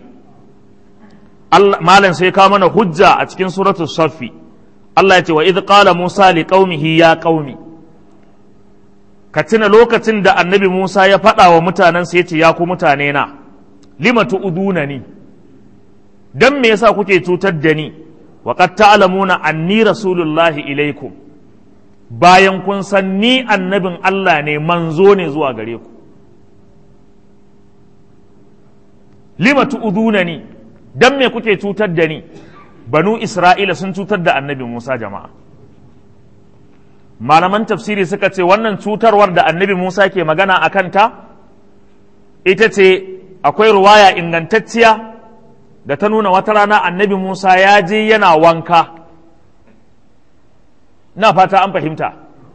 malam sai ka mana hujja a cikin suratul saffi Allah ya ce wa idh qala musa li qaumihi ya qaumi ka tuna lokacin da annabi musa ya faɗa wa mutanensa ya ce ya ku mutane na lima tu'uduna ni dan me yasa kuke cutar da ni wa qad ta'lamuna anni rasulullahi ilaikum bayan kun san ni annabin Allah ne manzo ne zuwa gare ku lima tu'uduna ni dan me kuke cutar da ni banu isra'ila sun cutar da annabi Musa jama'a malaman tafsiri suka ce wannan cutarwar da annabi Musa ke magana a kanta ita ce akwai ruwaya ingantacciya da ta nuna wata rana annabi Musa ya je yana wanka na fata an fahimta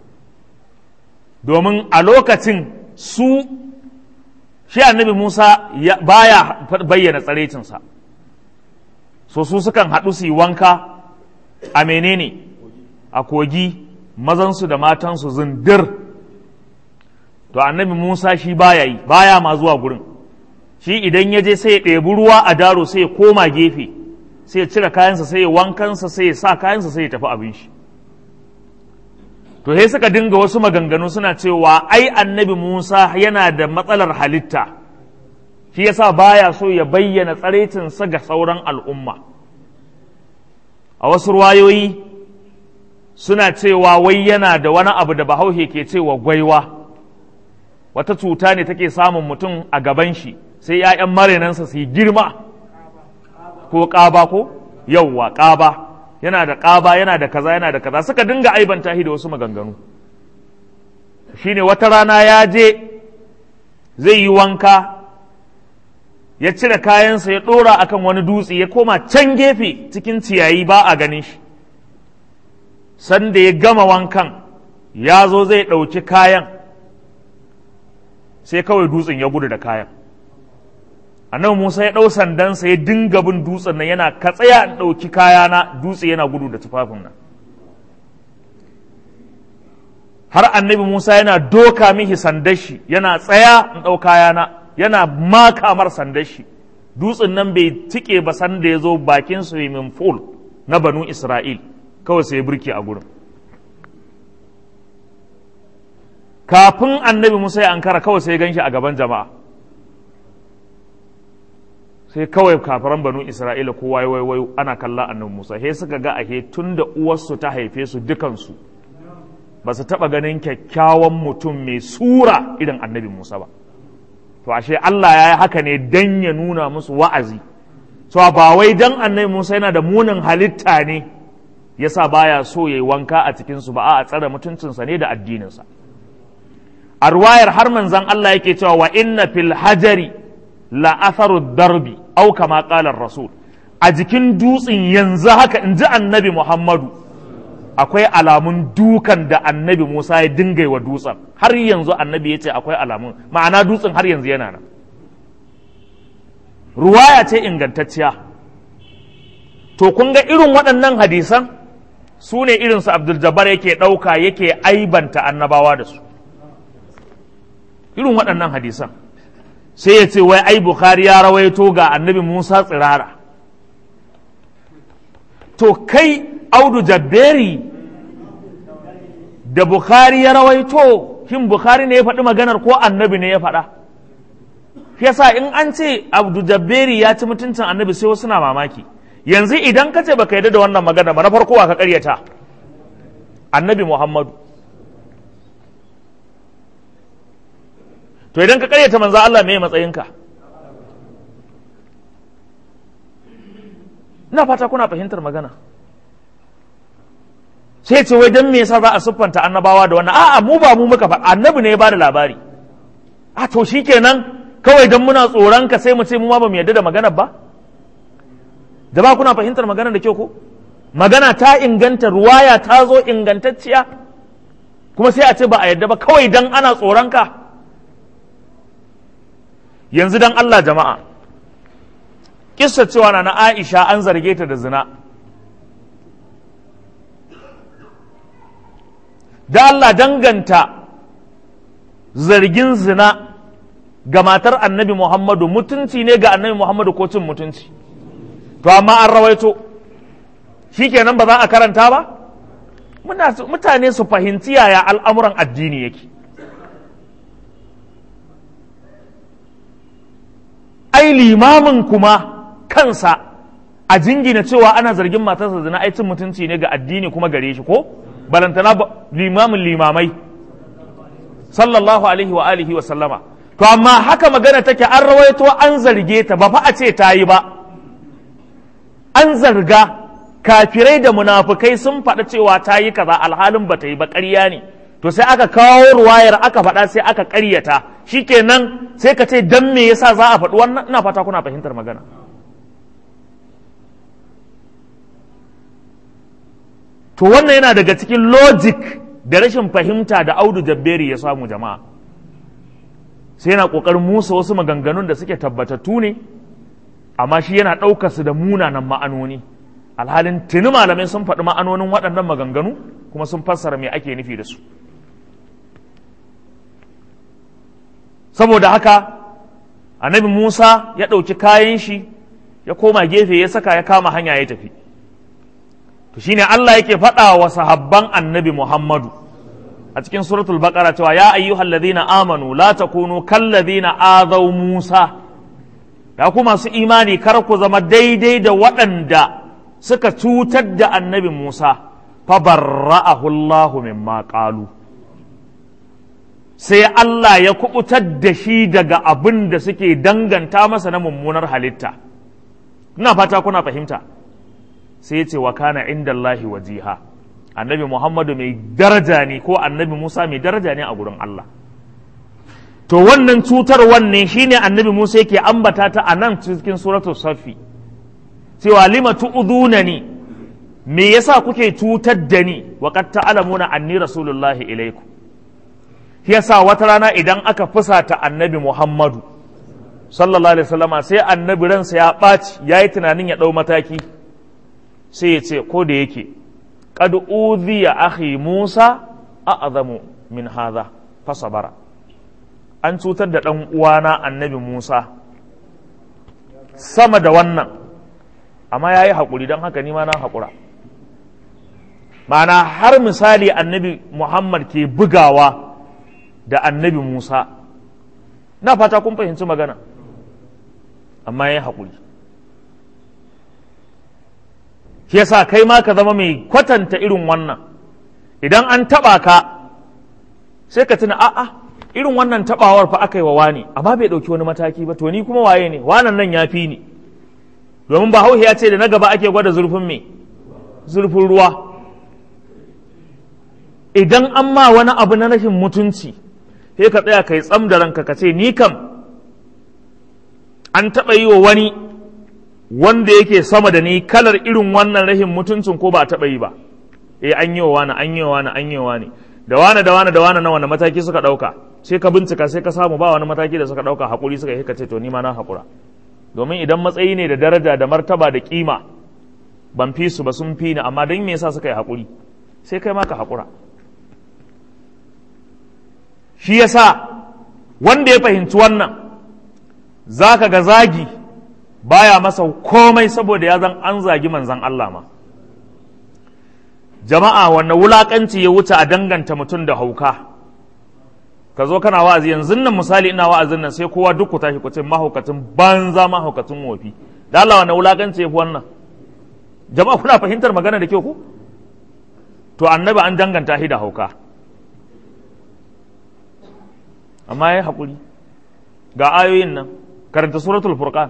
domin a lokacin su shi annabi Musa baya bayyana tsarecinsa so su sukan haɗu su yi wanka a menene a kogi mazansu da matansu zindir to annabi Musa shi baya yi baya ma zuwa gurin shi idan ya je sai ya ɗebi ruwa a daro sai ya koma gefe sai ya cire kayansa sai ya wankansa sai ya sa kayansa sai ya tafi abin shi to sai suka dinga wasu maganganu suna cewa ai annabi Musa yana da matsalar halitta shi yasa baya so ya bayyana tsaraicinsa ga sauran al'umma a wasu ruwayoyi suna cewa wai yana da wani abu da bahaushe ke cewa gwaiwa wata cuta ne take samun mutum a gaban shi sai ‘ya'yan marinansa su yi girma ko ƙaba ko yauwa ƙaba yana da ƙaba yana da kaza yana da kaza suka dinga aibanta shi da wasu maganganu shine wata rana ya je zai yi wanka ya cire kayansa ya ɗora akan wani dutse ya koma can gefe cikin ciyayi ba a ganin shi sanda ya gama wankan ya zo zai ɗauki kayan sai kawai dutsen ya gudu da kayan annabi Musa ya ɗau sandansa ya dinga bin dutsen nan yana ka tsaya in ɗauki kayana dutse yana gudu da tufafin nan har annabi Musa yana doka mihi sandashi yana tsaya in ɗau kayana yana makamar sandashi dutsen nan bai tike ba sanda ya zo bakin swimming pool na banu Isra'il kawai sai ya burke a gurin kafin annabi Musa ya ankara kawai sai ya ganshi a gaban jama'a sai kawai kafiran banu Isra'ila kowa ya waiwayo ana kalla annabi Musa he suka ga ahe tun da uwarsu ta haife su dukansu ba su taɓa ganin kyakkyawan mutum mai sura irin annabi Musa ba to ashe Allah ya yi haka ne dan ya nuna musu wa'azi so ba wai dan annabi Musa yana da munin halitta ne yasa baya so yayi wanka a cikin su ba a tsare mutuncinsa ne da addininsa a ruwayar har manzon Allah yake cewa wa inna fil hajari la atharu darbi au kama qala rasul a jikin dutsen yanzu haka in ji annabi muhammadu akwai alamun dukan da annabi musa ya dinga wa dutsen har yanzu annabi ya ce akwai alamun ma'ana dutsen har yanzu yana nan ruwaya ce ingantacciya to kun ga irin waɗannan hadisan su ne irinsu abdul jabbar yake ɗauka yake aibanta annabawa da su irin waɗannan hadisan sai ya ce wai ai bukhari ya rawaito ga annabi musa tsirara to kai audu jabberi da bukhari ya rawaito shin bukhari ne ya faɗi maganar ko annabi ne ya faɗa yasa in an ce abdu jabberi ya ci mutuncin annabi sai wasu na mamaki yanzu idan ka ce baka yarda da wannan magana ba na farko wa ka karyata annabi muhammadu to idan ka karyata manzo Allah me matsayinka ina fata kuna fahimtar magana sai ce wai dan me yasa za a siffanta annabawa da wannan a'a mu ba mu muka faɗa annabi ne ya bada labari a to shikenan kawai dan muna tsoron ka sai mu ce mu ma ba mu yarda da maganar ba da ba kuna fahimtar maganar da kyau ko magana ta inganta ruwaya ta zo ingantacciya kuma sai a ce ba a yarda ba kawai dan ana tsoron ka yanzu dan Allah jama'a kissa cewa na Aisha an zarge ta da zina da Allah danganta zargin zina ga matar annabi Muhammadu mutunci ne ga annabi Muhammadu ko cin mutunci to amma an rawaito shikenan ba za a karanta ba mutane su fahimci yaya al'amuran addini yake ai limamin kuma kansa a jingina cewa ana zargin matarsa zina ai cin mutunci ne ga addini kuma gare shi ko balantana limamin limamai sallallahu alaihi wa alihi wa sallama to amma haka magana take an rawaito an zarge ta ba fa a ce ta yi ba an zarga kafirai da munafukai sun faɗa cewa ta yi kaza alhalin ba ta yi ba ƙarya ne to sai aka kawo ruwayar aka faɗa sai aka ƙaryata shikenan sai ka ce dan me yasa za a faɗi wannan ina fata kuna fahimtar magana to wannan yana daga cikin logic da rashin fahimta da audu jabberi ya samu jama'a sai yana ƙoƙarin musa wasu maganganun da suke tabbatattu ne amma shi yana ɗaukar su da munanan ma'anoni alhalin tuni malamai sun faɗi ma'anonin waɗannan maganganu kuma sun fassara me ake nufi da su saboda haka annabi musa ya ɗauki kayan shi ya koma gefe ya saka ya kama hanya ya tafi to shine Allah yake faɗa wa sahabban annabi Muhammadu a cikin suratul baqara cewa ya ayyuhal ladhina amanu la takunu kal ladhina azaw Musa ya ku masu imani kar ku zama daidai da waɗanda suka cutar da annabi Musa fa barra'ahu Allah mimma qalu sai Allah ya kubutar da shi daga abin da suke danganta masa na mummunar halitta ina fata kuna fahimta sai ya ce wa kana inda Allahi wajiha annabi Muhammadu mai daraja ne ko annabi Musa mai daraja ne a gurin Allah to wannan cutar wanne shine annabi Musa yake ambata ta a nan cikin suratul safi cewa lima tu'udunani me yasa kuke cutar da ni wa qad ta'lamuna anni rasulullahi ilaikum yasa wata rana idan aka fusata annabi Muhammadu sallallahu alaihi wasallama sai annabi ransa ya ɓaci yayi tunanin ya ɗau mataki sai ya ce ko da yake qad udhiya akhi Musa a'zamu min hadha fasabara an cutar da ɗan uwana annabi Musa sama da wannan amma yayi haƙuri don haka ni ma na haƙura ma'ana har misali annabi Muhammad ke bugawa da annabi Musa na fata kun fahimci magana amma yayi haƙuri shi yasa kai ma ka zama mai kwatanta irin wannan idan an taɓa ka sai ka tuna a'a irin wannan taɓawar fa aka yi wa wani amma bai ɗauki wani mataki ba to ni kuma waye ne wanan nan ya fi ni domin ba ya ce da na gaba ake gwada zurfin me zurfin ruwa idan an ma wani abu na rashin mutunci sai ka tsaya kai tsam da ranka ka ce ni kam an taɓa yi wa wani wanda yake sama da ni kalar irin wannan rahin mutuncin ko ba a taɓa yi ba eh an yi wa wani an yi wa wani an yi wa wani da wani da wani da wani na wani mataki suka ɗauka sai ka bincika sai ka samu ba wani mataki da suka ɗauka haƙuri suka yi ka ce to ni ma na haƙura domin idan matsayi ne da daraja da martaba da kima ban fi su ba sun fi ni amma don me yasa suka yi haƙuri sai kai ma ka haƙura shi yasa wanda ya fahimci wannan za ka ga zagi baya masa komai saboda ya zan an zagi manzan Allah ma jama'a wanne wulakanci ya wuce a danganta mutum da hauka ka zo kana wa'azi yanzu nan misali ina wa'azin nan sai kowa duk ku tashi ku ce mahaukacin banza mahaukacin wofi da Allah wanne wulakanci ya fi wannan jama'a kuna fahimtar magana da kyau ku to annabi an danganta shi da hauka amma ya haƙuri ga ayoyin nan karanta suratul furqan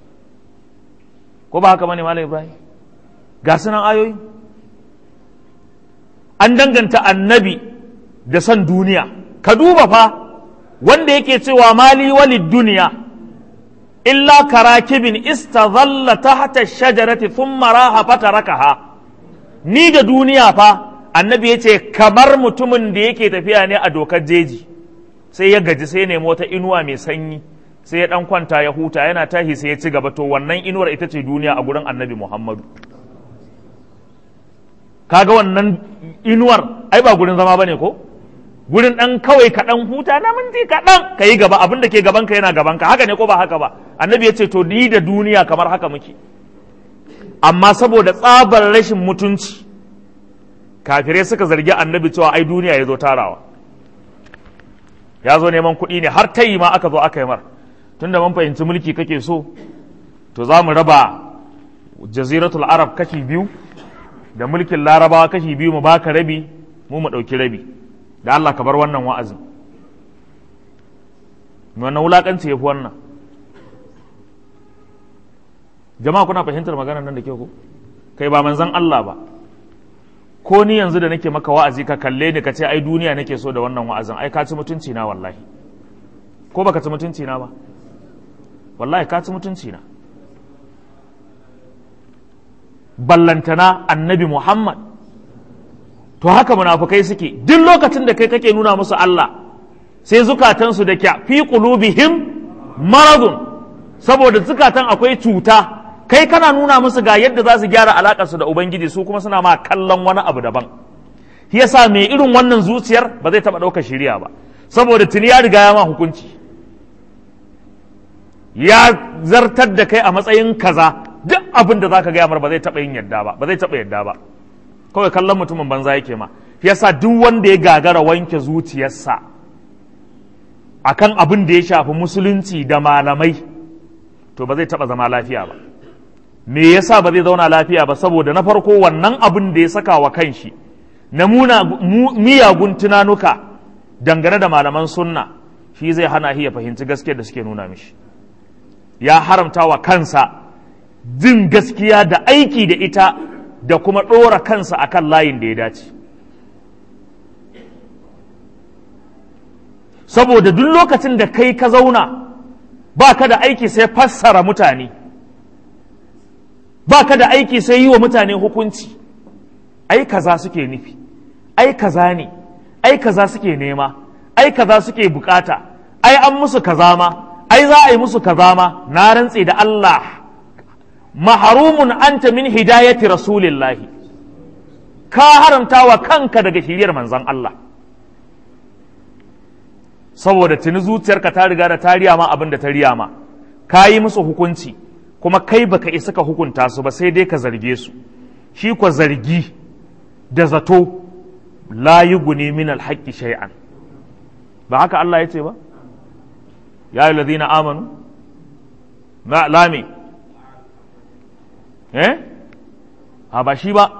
ko ba haka bane malam ibrahim ga sunan ayoyi an danganta annabi da son duniya ka duba fa wanda yake cewa mali walid duniya illa karakibin istazalla tahta shajarati thumma raha fatarakaha ni da duniya fa annabi yace kamar mutumin da yake tafiya ne a dokar jeji sai ya gaji sai ya nemi wata inuwa mai sanyi sai ya dan kwanta ya huta yana tashi sai ya ci gaba to wannan inuwar ita ce duniya a gurin annabi muhammadu kaga wannan inuwar ai ba gurin zama bane ko gurin dan kawai ka dan huta na minti kaɗan ka yi gaba abin da ke gaban ka yana gaban ka haka ne ko ba haka ba annabi ya ce to ni da duniya kamar haka muke amma saboda tsabar rashin mutunci kafirai suka zargi annabi cewa ai duniya ya zo tarawa ya zo neman kuɗi ne har tayi ma aka zo aka yi mar tunda mun fahimci mulki kake so to za mu raba jaziratul arab kashi biyu da mulkin larabawa kashi biyu mu baka rabi mu mu ɗauki rabi da Allah ka bar wannan wa'azin wannan wulakanci ya fi wannan jama'a kuna fahimtar magana nan da ke ku kai ba manzan Allah ba ko ni yanzu da nake maka wa'azi ka kalle ni ka ce ai duniya nake so da wannan wa'azin ai ka ci mutunci na wallahi ko baka ci mutunci na ba wallahi ka ci mutunci na ballantana annabi Muhammad to haka munafukai suke duk lokacin da kai kake nuna musu Allah sai zukatansu da kya fi qulubihim maradun saboda zukatan akwai cuta kai kana nuna musu ga yadda za su gyara alakarsu da ubangiji su kuma suna ma kallon wani abu daban shi yasa mai irin wannan zuciyar ba zai taba ɗaukar shiriya ba saboda tuni ya riga ya ma hukunci ya zartar da kai a matsayin kaza duk abin da zaka gaya mar ba zai taba yin yadda ba ba zai taba yadda ba kawai kallon mutumin banza yake ma yasa duk wanda ya gagara wanke zuciyarsa akan abin da ya shafi musulunci da malamai to ba zai taba zama lafiya ba me yasa ba zai zauna lafiya ba saboda na farko wannan abin da ya saka wa kanshi na muna miyagun tunanuka dangane da malaman sunna shi zai hana shi ya fahimci gaskiyar da suke nuna mishi ya haramta wa kansa jin gaskiya da aiki da ita da kuma ɗora kansa akan layin da ya dace saboda duk lokacin da kai ka zauna ba ka da aiki sai fassara mutane ba ka da aiki sai yi wa mutane hukunci ai kaza suke nufi ai kaza ne ai kaza suke nema ai kaza suke bukata ai an musu kaza ma ai za a yi musu kaza ma na rantse da Allah maharumun anta min hidayati rasulillahi ka haramta wa kanka daga shiriyar manzon Allah saboda tuni zuciyarka ta riga da ta riya ma abin da ta riya ma ka yi musu hukunci kuma kai baka isa ka hukunta su ba sai dai ka zarge su shi kwa zargi da zato la yughni min alhaqqi shay'an ba haka Allah ya ce ba ya yi ladina amanu na lami eh a ba shi ba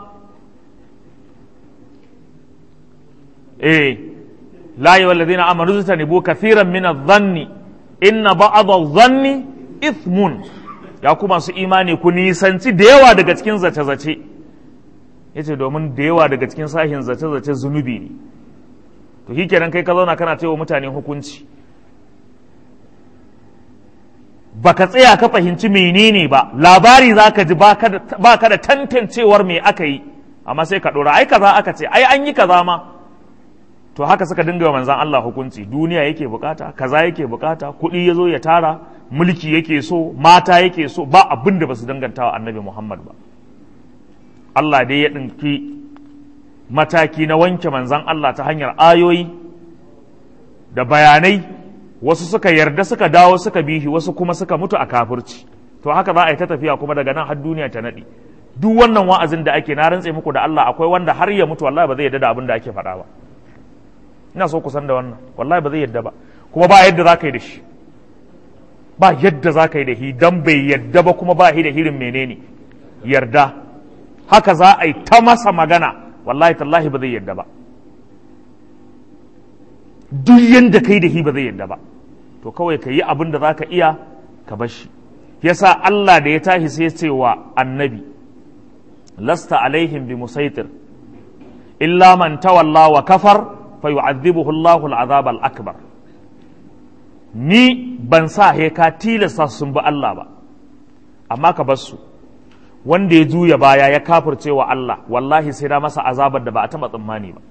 eh la yi ladina amanu zutanibu kathiran min adh-dhanni inna ba'd adh-dhanni ithmun ya kuma su imani ku nisanci da yawa daga cikin zace-zace yace domin da yawa daga cikin sahin zace-zace zunubi ne to shi kenan kai ka zauna kana wa mutane hukunci baka tsaya ka fahimci menene ba labari za ka ji ba ka da tantancewar me aka yi amma sai ka ɗora ai kaza aka ce ai an yi kaza ma to haka suka dinga manzan Allah hukunci duniya yake bukata kaza yake bukata kuɗi ya zo ya tara mulki yake so mata yake so ba abin da ba su danganta wa annabi Muhammad ba Allah dai ya ɗinki mataki na wanke manzan Allah ta hanyar ayoyi da bayanai wasu suka yarda suka dawo suka bihi wasu kuma suka mutu a kafirci to haka za a yi ta tafiya kuma daga nan har duniya ta naɗi duk wannan wa'azin da ake na rantse muku da Allah akwai wanda har ya mutu wallahi ba zai yarda da abin da ake faɗa ba ina so ku san da wannan wallahi ba zai yarda ba kuma ba yadda za ka yi da shi ba yadda za ka yi da shi dan bai yarda ba kuma ba shi da hirin menene yarda haka za a yi ta masa magana wallahi tallahi ba zai yarda ba duk yanda kai da shi ba zai yarda ba to kawai ka yi abin da za ka iya ka bar shi yasa Allah da ya tashi sai ce wa annabi lasta alaihim bi musaitir illa man tawalla wa kafar fa yu'adhibuhu Allahu al-azab al-akbar ni ban sa he ka tilasta sun bi Allah ba amma ka bar su wanda ya juya baya ya kafirce wa Allah wallahi sai da masa azabar da ba a taba tsammani ba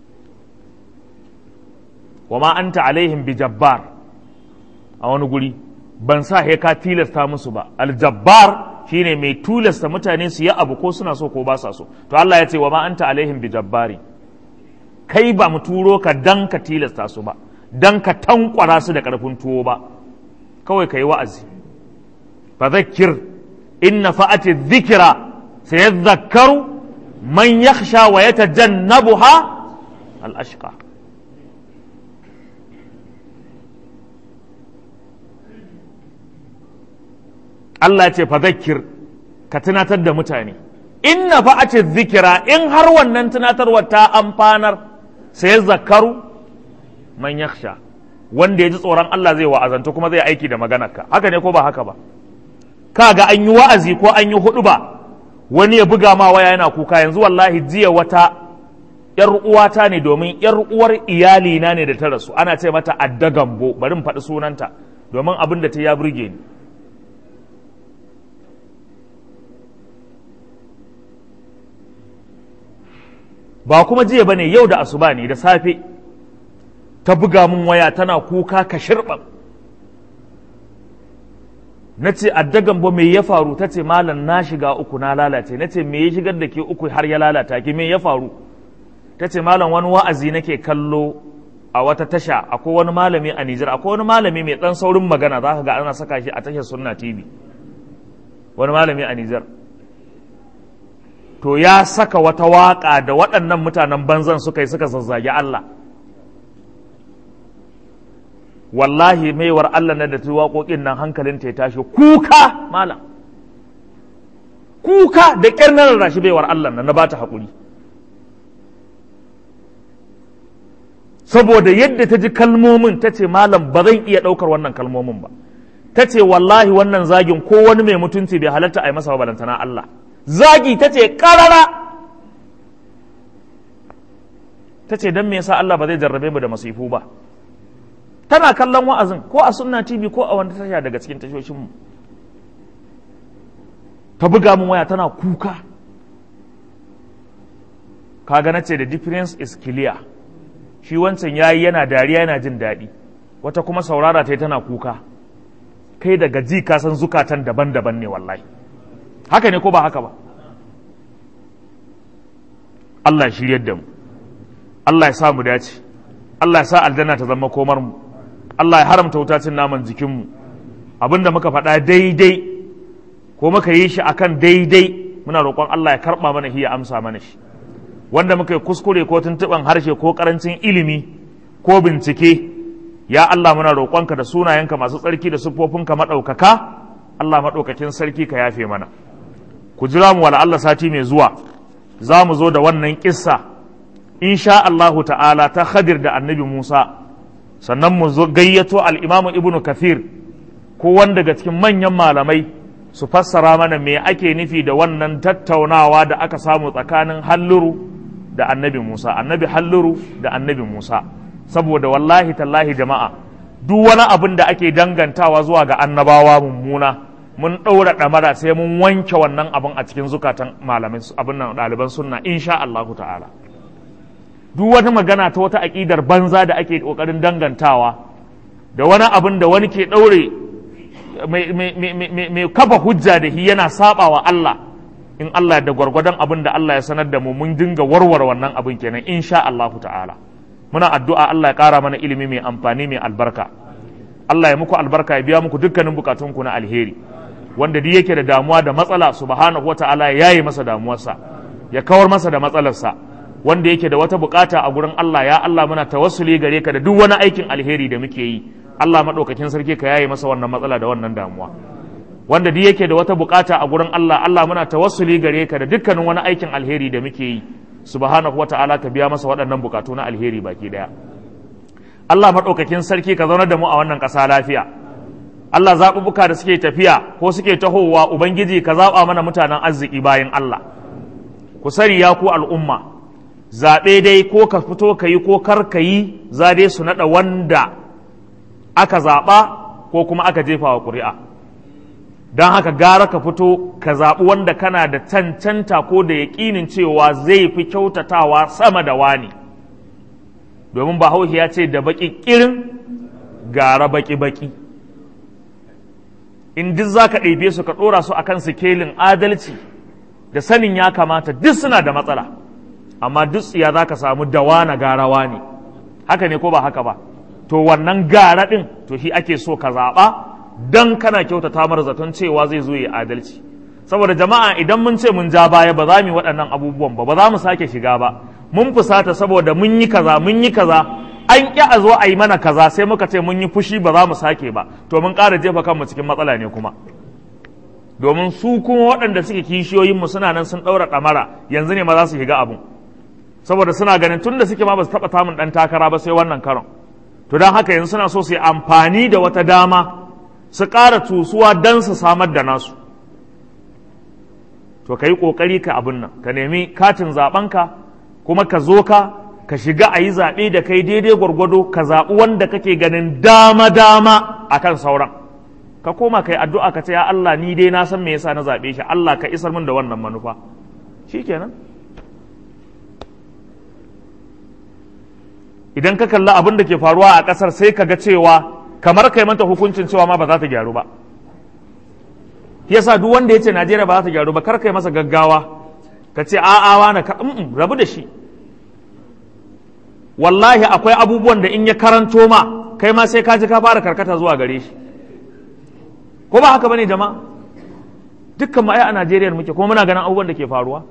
wa ma anta alaihim bi jabbar a wani guri ban sa he ka tilasta musu ba aljabbar shine mai tilasta mutane su yi abu ko suna so ko ba sa so to Allah ya ce wa ma anta alaihim bi jabbari kai ba mu turo ka dan ka tilasta su ba dan ka tankwara su da karfin tuwo ba kawai ka yi wa'azi fa zakkir inna fa'ati dhikra sayadhakkaru man yakhsha wa yatajannabuha al-ashqa Allah ce fa zakkir ka tunatar da mutane inna fa'ati zikira in har wannan tunatarwar ta amfanar sai zakaru man yakhsha wanda ya ji tsoron Allah zai wa'azanta kuma zai aiki da maganarka haka ne ko ba haka ba kaga an yi wa'azi ko an yi hudu ba wani ya buga ma waya yana kuka yanzu wallahi jiya wata yar uwata ne domin yar uwar iyali na ne da ta rasu ana ce mata addagambo bari mu faɗi sunanta domin abin da ta ya burge ni ba kuma jiya bane yau da asuba ne da safe ta buga mun waya tana kuka ka shirɓa na ce addagan ba me ya faru ta ce malam na shiga uku na lalace na ce me ya shigar da ke uku har ya lalata ki me ya faru ta ce malam wani wa'azi nake kallo a wata tasha akwai wani malami a Nijar akwai wani malami mai dan saurin magana za ka ga ana saka shi a tashar sunna TV wani malami a Nijar to ya saka wata waƙa da waɗannan mutanen banzan suka yi suka zazzagi Allah wallahi maiwar Allah na da ta waƙoƙin nan hankalin ta ya tashi kuka malam kuka da ƙyar na rarrashi baiwar Allah nan na ba ta haƙuri saboda yadda ta ji kalmomin ta ce malam ba zan iya ɗaukar wannan kalmomin ba ta ce wallahi wannan zagin ko wani mai mutunci bai halatta a yi masa balantana Allah zagi ta ce ƙarara ta ce don me yasa Allah ba zai jarrabe mu da masifu ba tana kallon wa'azin ko a sunna tv ko a wanda tasha daga cikin tashoshinmu ta buga mun waya tana kuka kaga na ce the difference is clear shi wancan yayi yana dariya yana jin daɗi wata kuma saurara ta yi tana kuka kai daga ji ka san zukatan daban-daban ne wallahi haka ne ko ba haka ba Allah ya shiryar da mu Allah ya sa mu dace Allah ya sa aljanna ta zama komar mu Allah ya haramta wutacin naman jikin mu abinda muka faɗa daidai ko muka yi shi akan daidai muna roƙon Allah ya karɓa mana shi ya amsa mana shi wanda muka yi kuskure ko tuntuɓan harshe ko ƙarancin ilimi ko bincike ya Allah muna roƙonka da sunayenka masu tsarki da siffofinka maɗaukaka Allah maɗaukakin sarki ka yafe mana ku jira mu wala Allah sati mai zuwa za mu zo da wannan kissa insha Allahu ta'ala ta Khadir da Annabi Musa sannan mu zo gayyato al-Imam Ibn Kathir ko wanda daga cikin manyan malamai su fassara mana me ake nufi da wannan tattaunawa da aka samu tsakanin Halluru da Annabi Musa Annabi Halluru da Annabi Musa saboda wallahi tallahi jama'a duk wani abin da ake dangantawa zuwa ga annabawa mummuna mun ɗaura ɗamara sai mun wanke wannan abin a cikin zukatan malamai abin nan ɗaliban sunna insha Allah ta'ala duk wata magana ta wata aƙidar banza da ake ƙoƙarin dangantawa da wani abin da wani ke ɗaure mai kafa hujja da shi yana saba wa Allah in Allah da gwargwadon abin da Allah ya sanar da mu mun dinga warware wannan abin kenan insha Allah ta'ala muna addu'a Allah ya ƙara mana ilimi mai amfani mai albarka Allah ya muku albarka ya biya muku dukkanin bukatunku na alheri wanda duk yake da damuwa da matsala subhanahu wata'ala ya yaye masa damuwarsa ya kawar masa da matsalarsa wanda yake da wata bukata a gurin Allah ya Allah muna tawassuli gare ka da duk wani aikin alheri da muke yi Allah madaukakin sarki ka yaye masa wannan matsala da wannan damuwa wanda duk yake da wata bukata a gurin Allah Allah muna tawassuli gare ka da dukkanin wani aikin alheri da muke yi subhanahu wata'ala ka biya masa waɗannan bukatu na alheri baki daya Allah madaukakin sarki ka zaunar da mu a wannan ƙasa lafiya Allah zaɓuɓɓuka da suke tafiya ko suke tahowa Ubangiji ka zaɓa mana mutanen arziki bayan Allah ku sani ya ku al'umma zaɓe dai ko ka fito ka yi ko kar ka yi za dai su naɗa wanda aka zaɓa ko kuma aka jefa wa ƙuri'a don haka gara ka fito ka zaɓi wanda kana da cancanta ko da yaƙinin cewa zai fi kyautatawa sama da wani domin bahaushe ya ce da baƙi ƙirin gara baƙi-baƙi in duk za ka ɗebe su ka ɗora su akan sikelin adalci da sanin ya kamata duk suna da matsala amma duk tsiya za ka samu dawana garawa ne haka ne ko ba haka ba to wannan gara ɗin to shi ake so ka zaɓa don kana kyautata mara zaton cewa zai zo ya adalci saboda jama'a idan mun ce mun ja baya ba za mu yi waɗannan abubuwan ba ba za mu sake shiga ba mun fusata saboda mun yi kaza mun yi kaza an ƙi a zo a yi mana kaza sai muka ce mun yi fushi ba za mu sake ba to mun ƙara jefa kanmu cikin matsala ne kuma domin su kuma waɗanda suke kishiyoyinmu suna nan sun ɗaura ɗamara yanzu ne ma za su shiga abun saboda suna ganin tun da suke ma ba su taɓa samun ɗan takara ba sai wannan karon to don haka yanzu suna so su yi amfani da wata dama su ƙara tusuwa don su samar da nasu to ka yi ƙoƙari ka abin nan ka nemi katin zaɓenka kuma ka zo ka ka shiga a yi zaɓe da kai daidai gwargwado ka zaɓi wanda kake ganin dama-dama a kan sauran ka koma kai addu'a ka ce ya Allah ni dai na san me yasa na zaɓe shi Allah ka isar min da wannan manufa shi kenan idan ka kalli abin da ke faruwa a ƙasar sai ka ga cewa kamar kai manta hukuncin cewa ma ba za ta gyaru ba yasa duk wanda ya ce Najeriya ba za ta gyaru ba kar kai masa gaggawa ka ce a'a na ka rabu da shi wallahi akwai abubuwan da in ya karanto ma kai ma sai ka ji ka fara karkata zuwa gare shi ko ba haka bane jama'a dukkan mu ai a Najeriya muke kuma muna ganin abubuwan da ke faruwa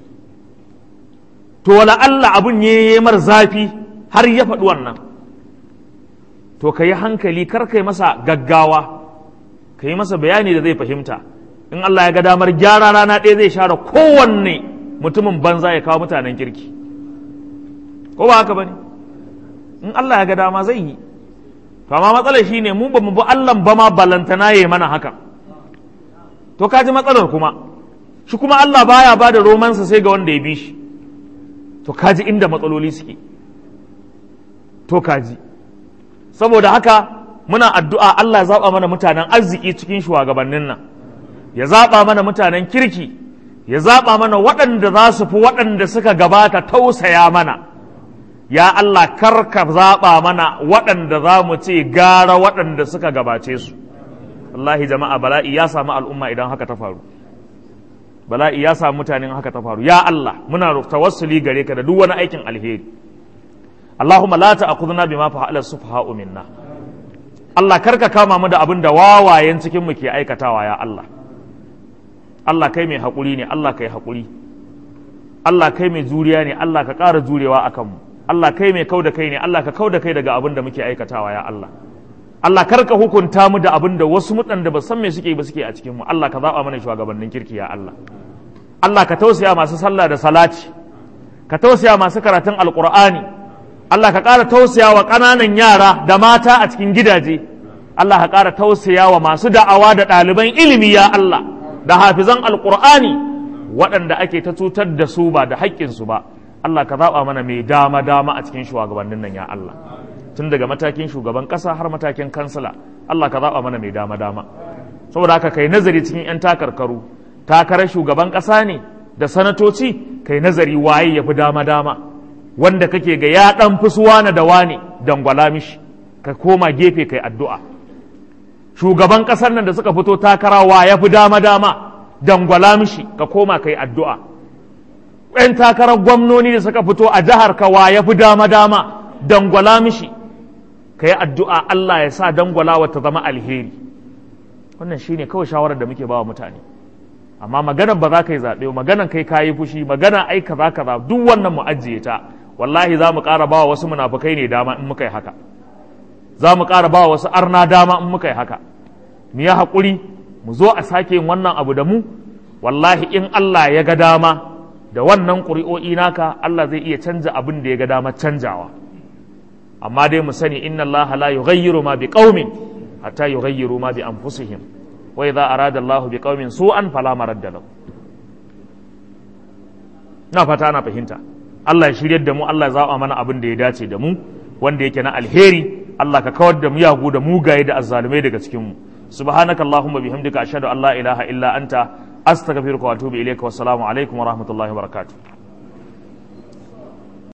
to wala Allah abun yayi mar zafi har ya faɗi wannan to ka yi hankali kar kai masa gaggawa ka yi masa bayani da zai fahimta in Allah ya ga damar gyara rana ɗaya zai share kowanne mutumin banza ya kawo mutanen kirki ko ba haka ba ne in Allah ya ga dama zai yi to amma matsalar shi ne mu ba mu bi Allah ba ma balantana ya mana haka to kaji matsalar kuma shi kuma Allah baya ba da romansa sai ga wanda ya bi shi to kaji inda matsaloli suke to kaji saboda haka muna addu'a Allah ya zaɓa mana mutanen arziki cikin shugabannin nan ya zaɓa mana mutanen kirki ya zaɓa mana waɗanda za su fi waɗanda suka gabata tausaya mana ya Allah karka zaɓa mana waɗanda za mu ce gara waɗanda suka gabace su wallahi jama'a bala'i ya samu al'umma idan haka ta faru bala'i ya samu mutanen haka ta faru ya Allah muna tawassuli gare ka da duk wani aikin alheri Allahumma la ta'khudhna bima fa'ala sufaha'u minna Allah karka kama mu da abin da wawayen cikin mu ke aikatawa ya Allah Allah kai mai haƙuri ne Allah kai haƙuri Allah kai mai juriya ne Allah ka ƙara jurewa akan mu Allah kai mai kau da kai ne Allah ka kau da kai daga abin da muke aikatawa ya Allah Allah karka hukunta mu da abin da wasu mutan da ba san me suke ba suke a cikin mu Allah ka zaba mana shugabannin kirki ya Allah Allah ka tausaya masu sallah da salati ka tausaya masu karatun alqur'ani Allah ka ƙara tausaya wa ƙananan yara da mata a cikin gidaje Allah ka ƙara tausaya wa masu da'awa da ɗaliban ilimi ya Allah da hafizan alqur'ani waɗanda ake ta cutar da su ba da haƙƙinsu ba Allah ka zaɓa mana mai dama dama a cikin shugabannin nan ya Allah tun daga matakin shugaban ƙasa har matakin kansila Allah ka zaɓa mana mai dama dama saboda haka kai nazari cikin 'yan takarkaru takarar shugaban ƙasa ne da sanatoci kai nazari waye ya fi dama dama wanda kake ga ya ɗan fi suwana da wane dangwala mishi ka koma gefe kai addu'a shugaban ƙasar nan da suka fito takara wa ya fi dama dama dangwala mishi ka koma kai addu'a ‘yan takarar gwamnoni da suka fito a jihar ka wa ya fi dama dama dangwala mishi ka yi addu'a Allah ya sa dangwalawa ta zama alheri wannan shi ne kawai shawarar da muke ba wa mutane amma maganar ba za ka yi zaɓe maganar kai ka yi fushi magana ai kaza kaza duk wannan mu ajiye ta wallahi za mu ƙara ba wa wasu munafukai ne dama in muka yi haka za mu ƙara ba wa wasu arna dama in muka yi haka mu yi haƙuri mu zo a sake yin wannan abu da mu wallahi in Allah ya ga dama da wannan ƙuri'o'i naka Allah zai iya canja abin da ya ga dama canjawa amma dai mu sani inna Allah la yughayyiru ma bi qaumin hatta yughayyiru ma bi anfusihim wa idza arada Allah bi qaumin su'an fala maradda lahu na fata ana fahimta Allah ya shiryar da mu Allah ya zaba mana abin da ya dace da mu wanda yake na alheri Allah ka kawar da miyagu da mugaye da azzalumai daga cikin mu subhanaka allahumma bihamdika ashhadu an la ilaha illa anta astaghfiruka wa atubu ilayka wassalamu alaikum wa rahmatullahi wa barakatuh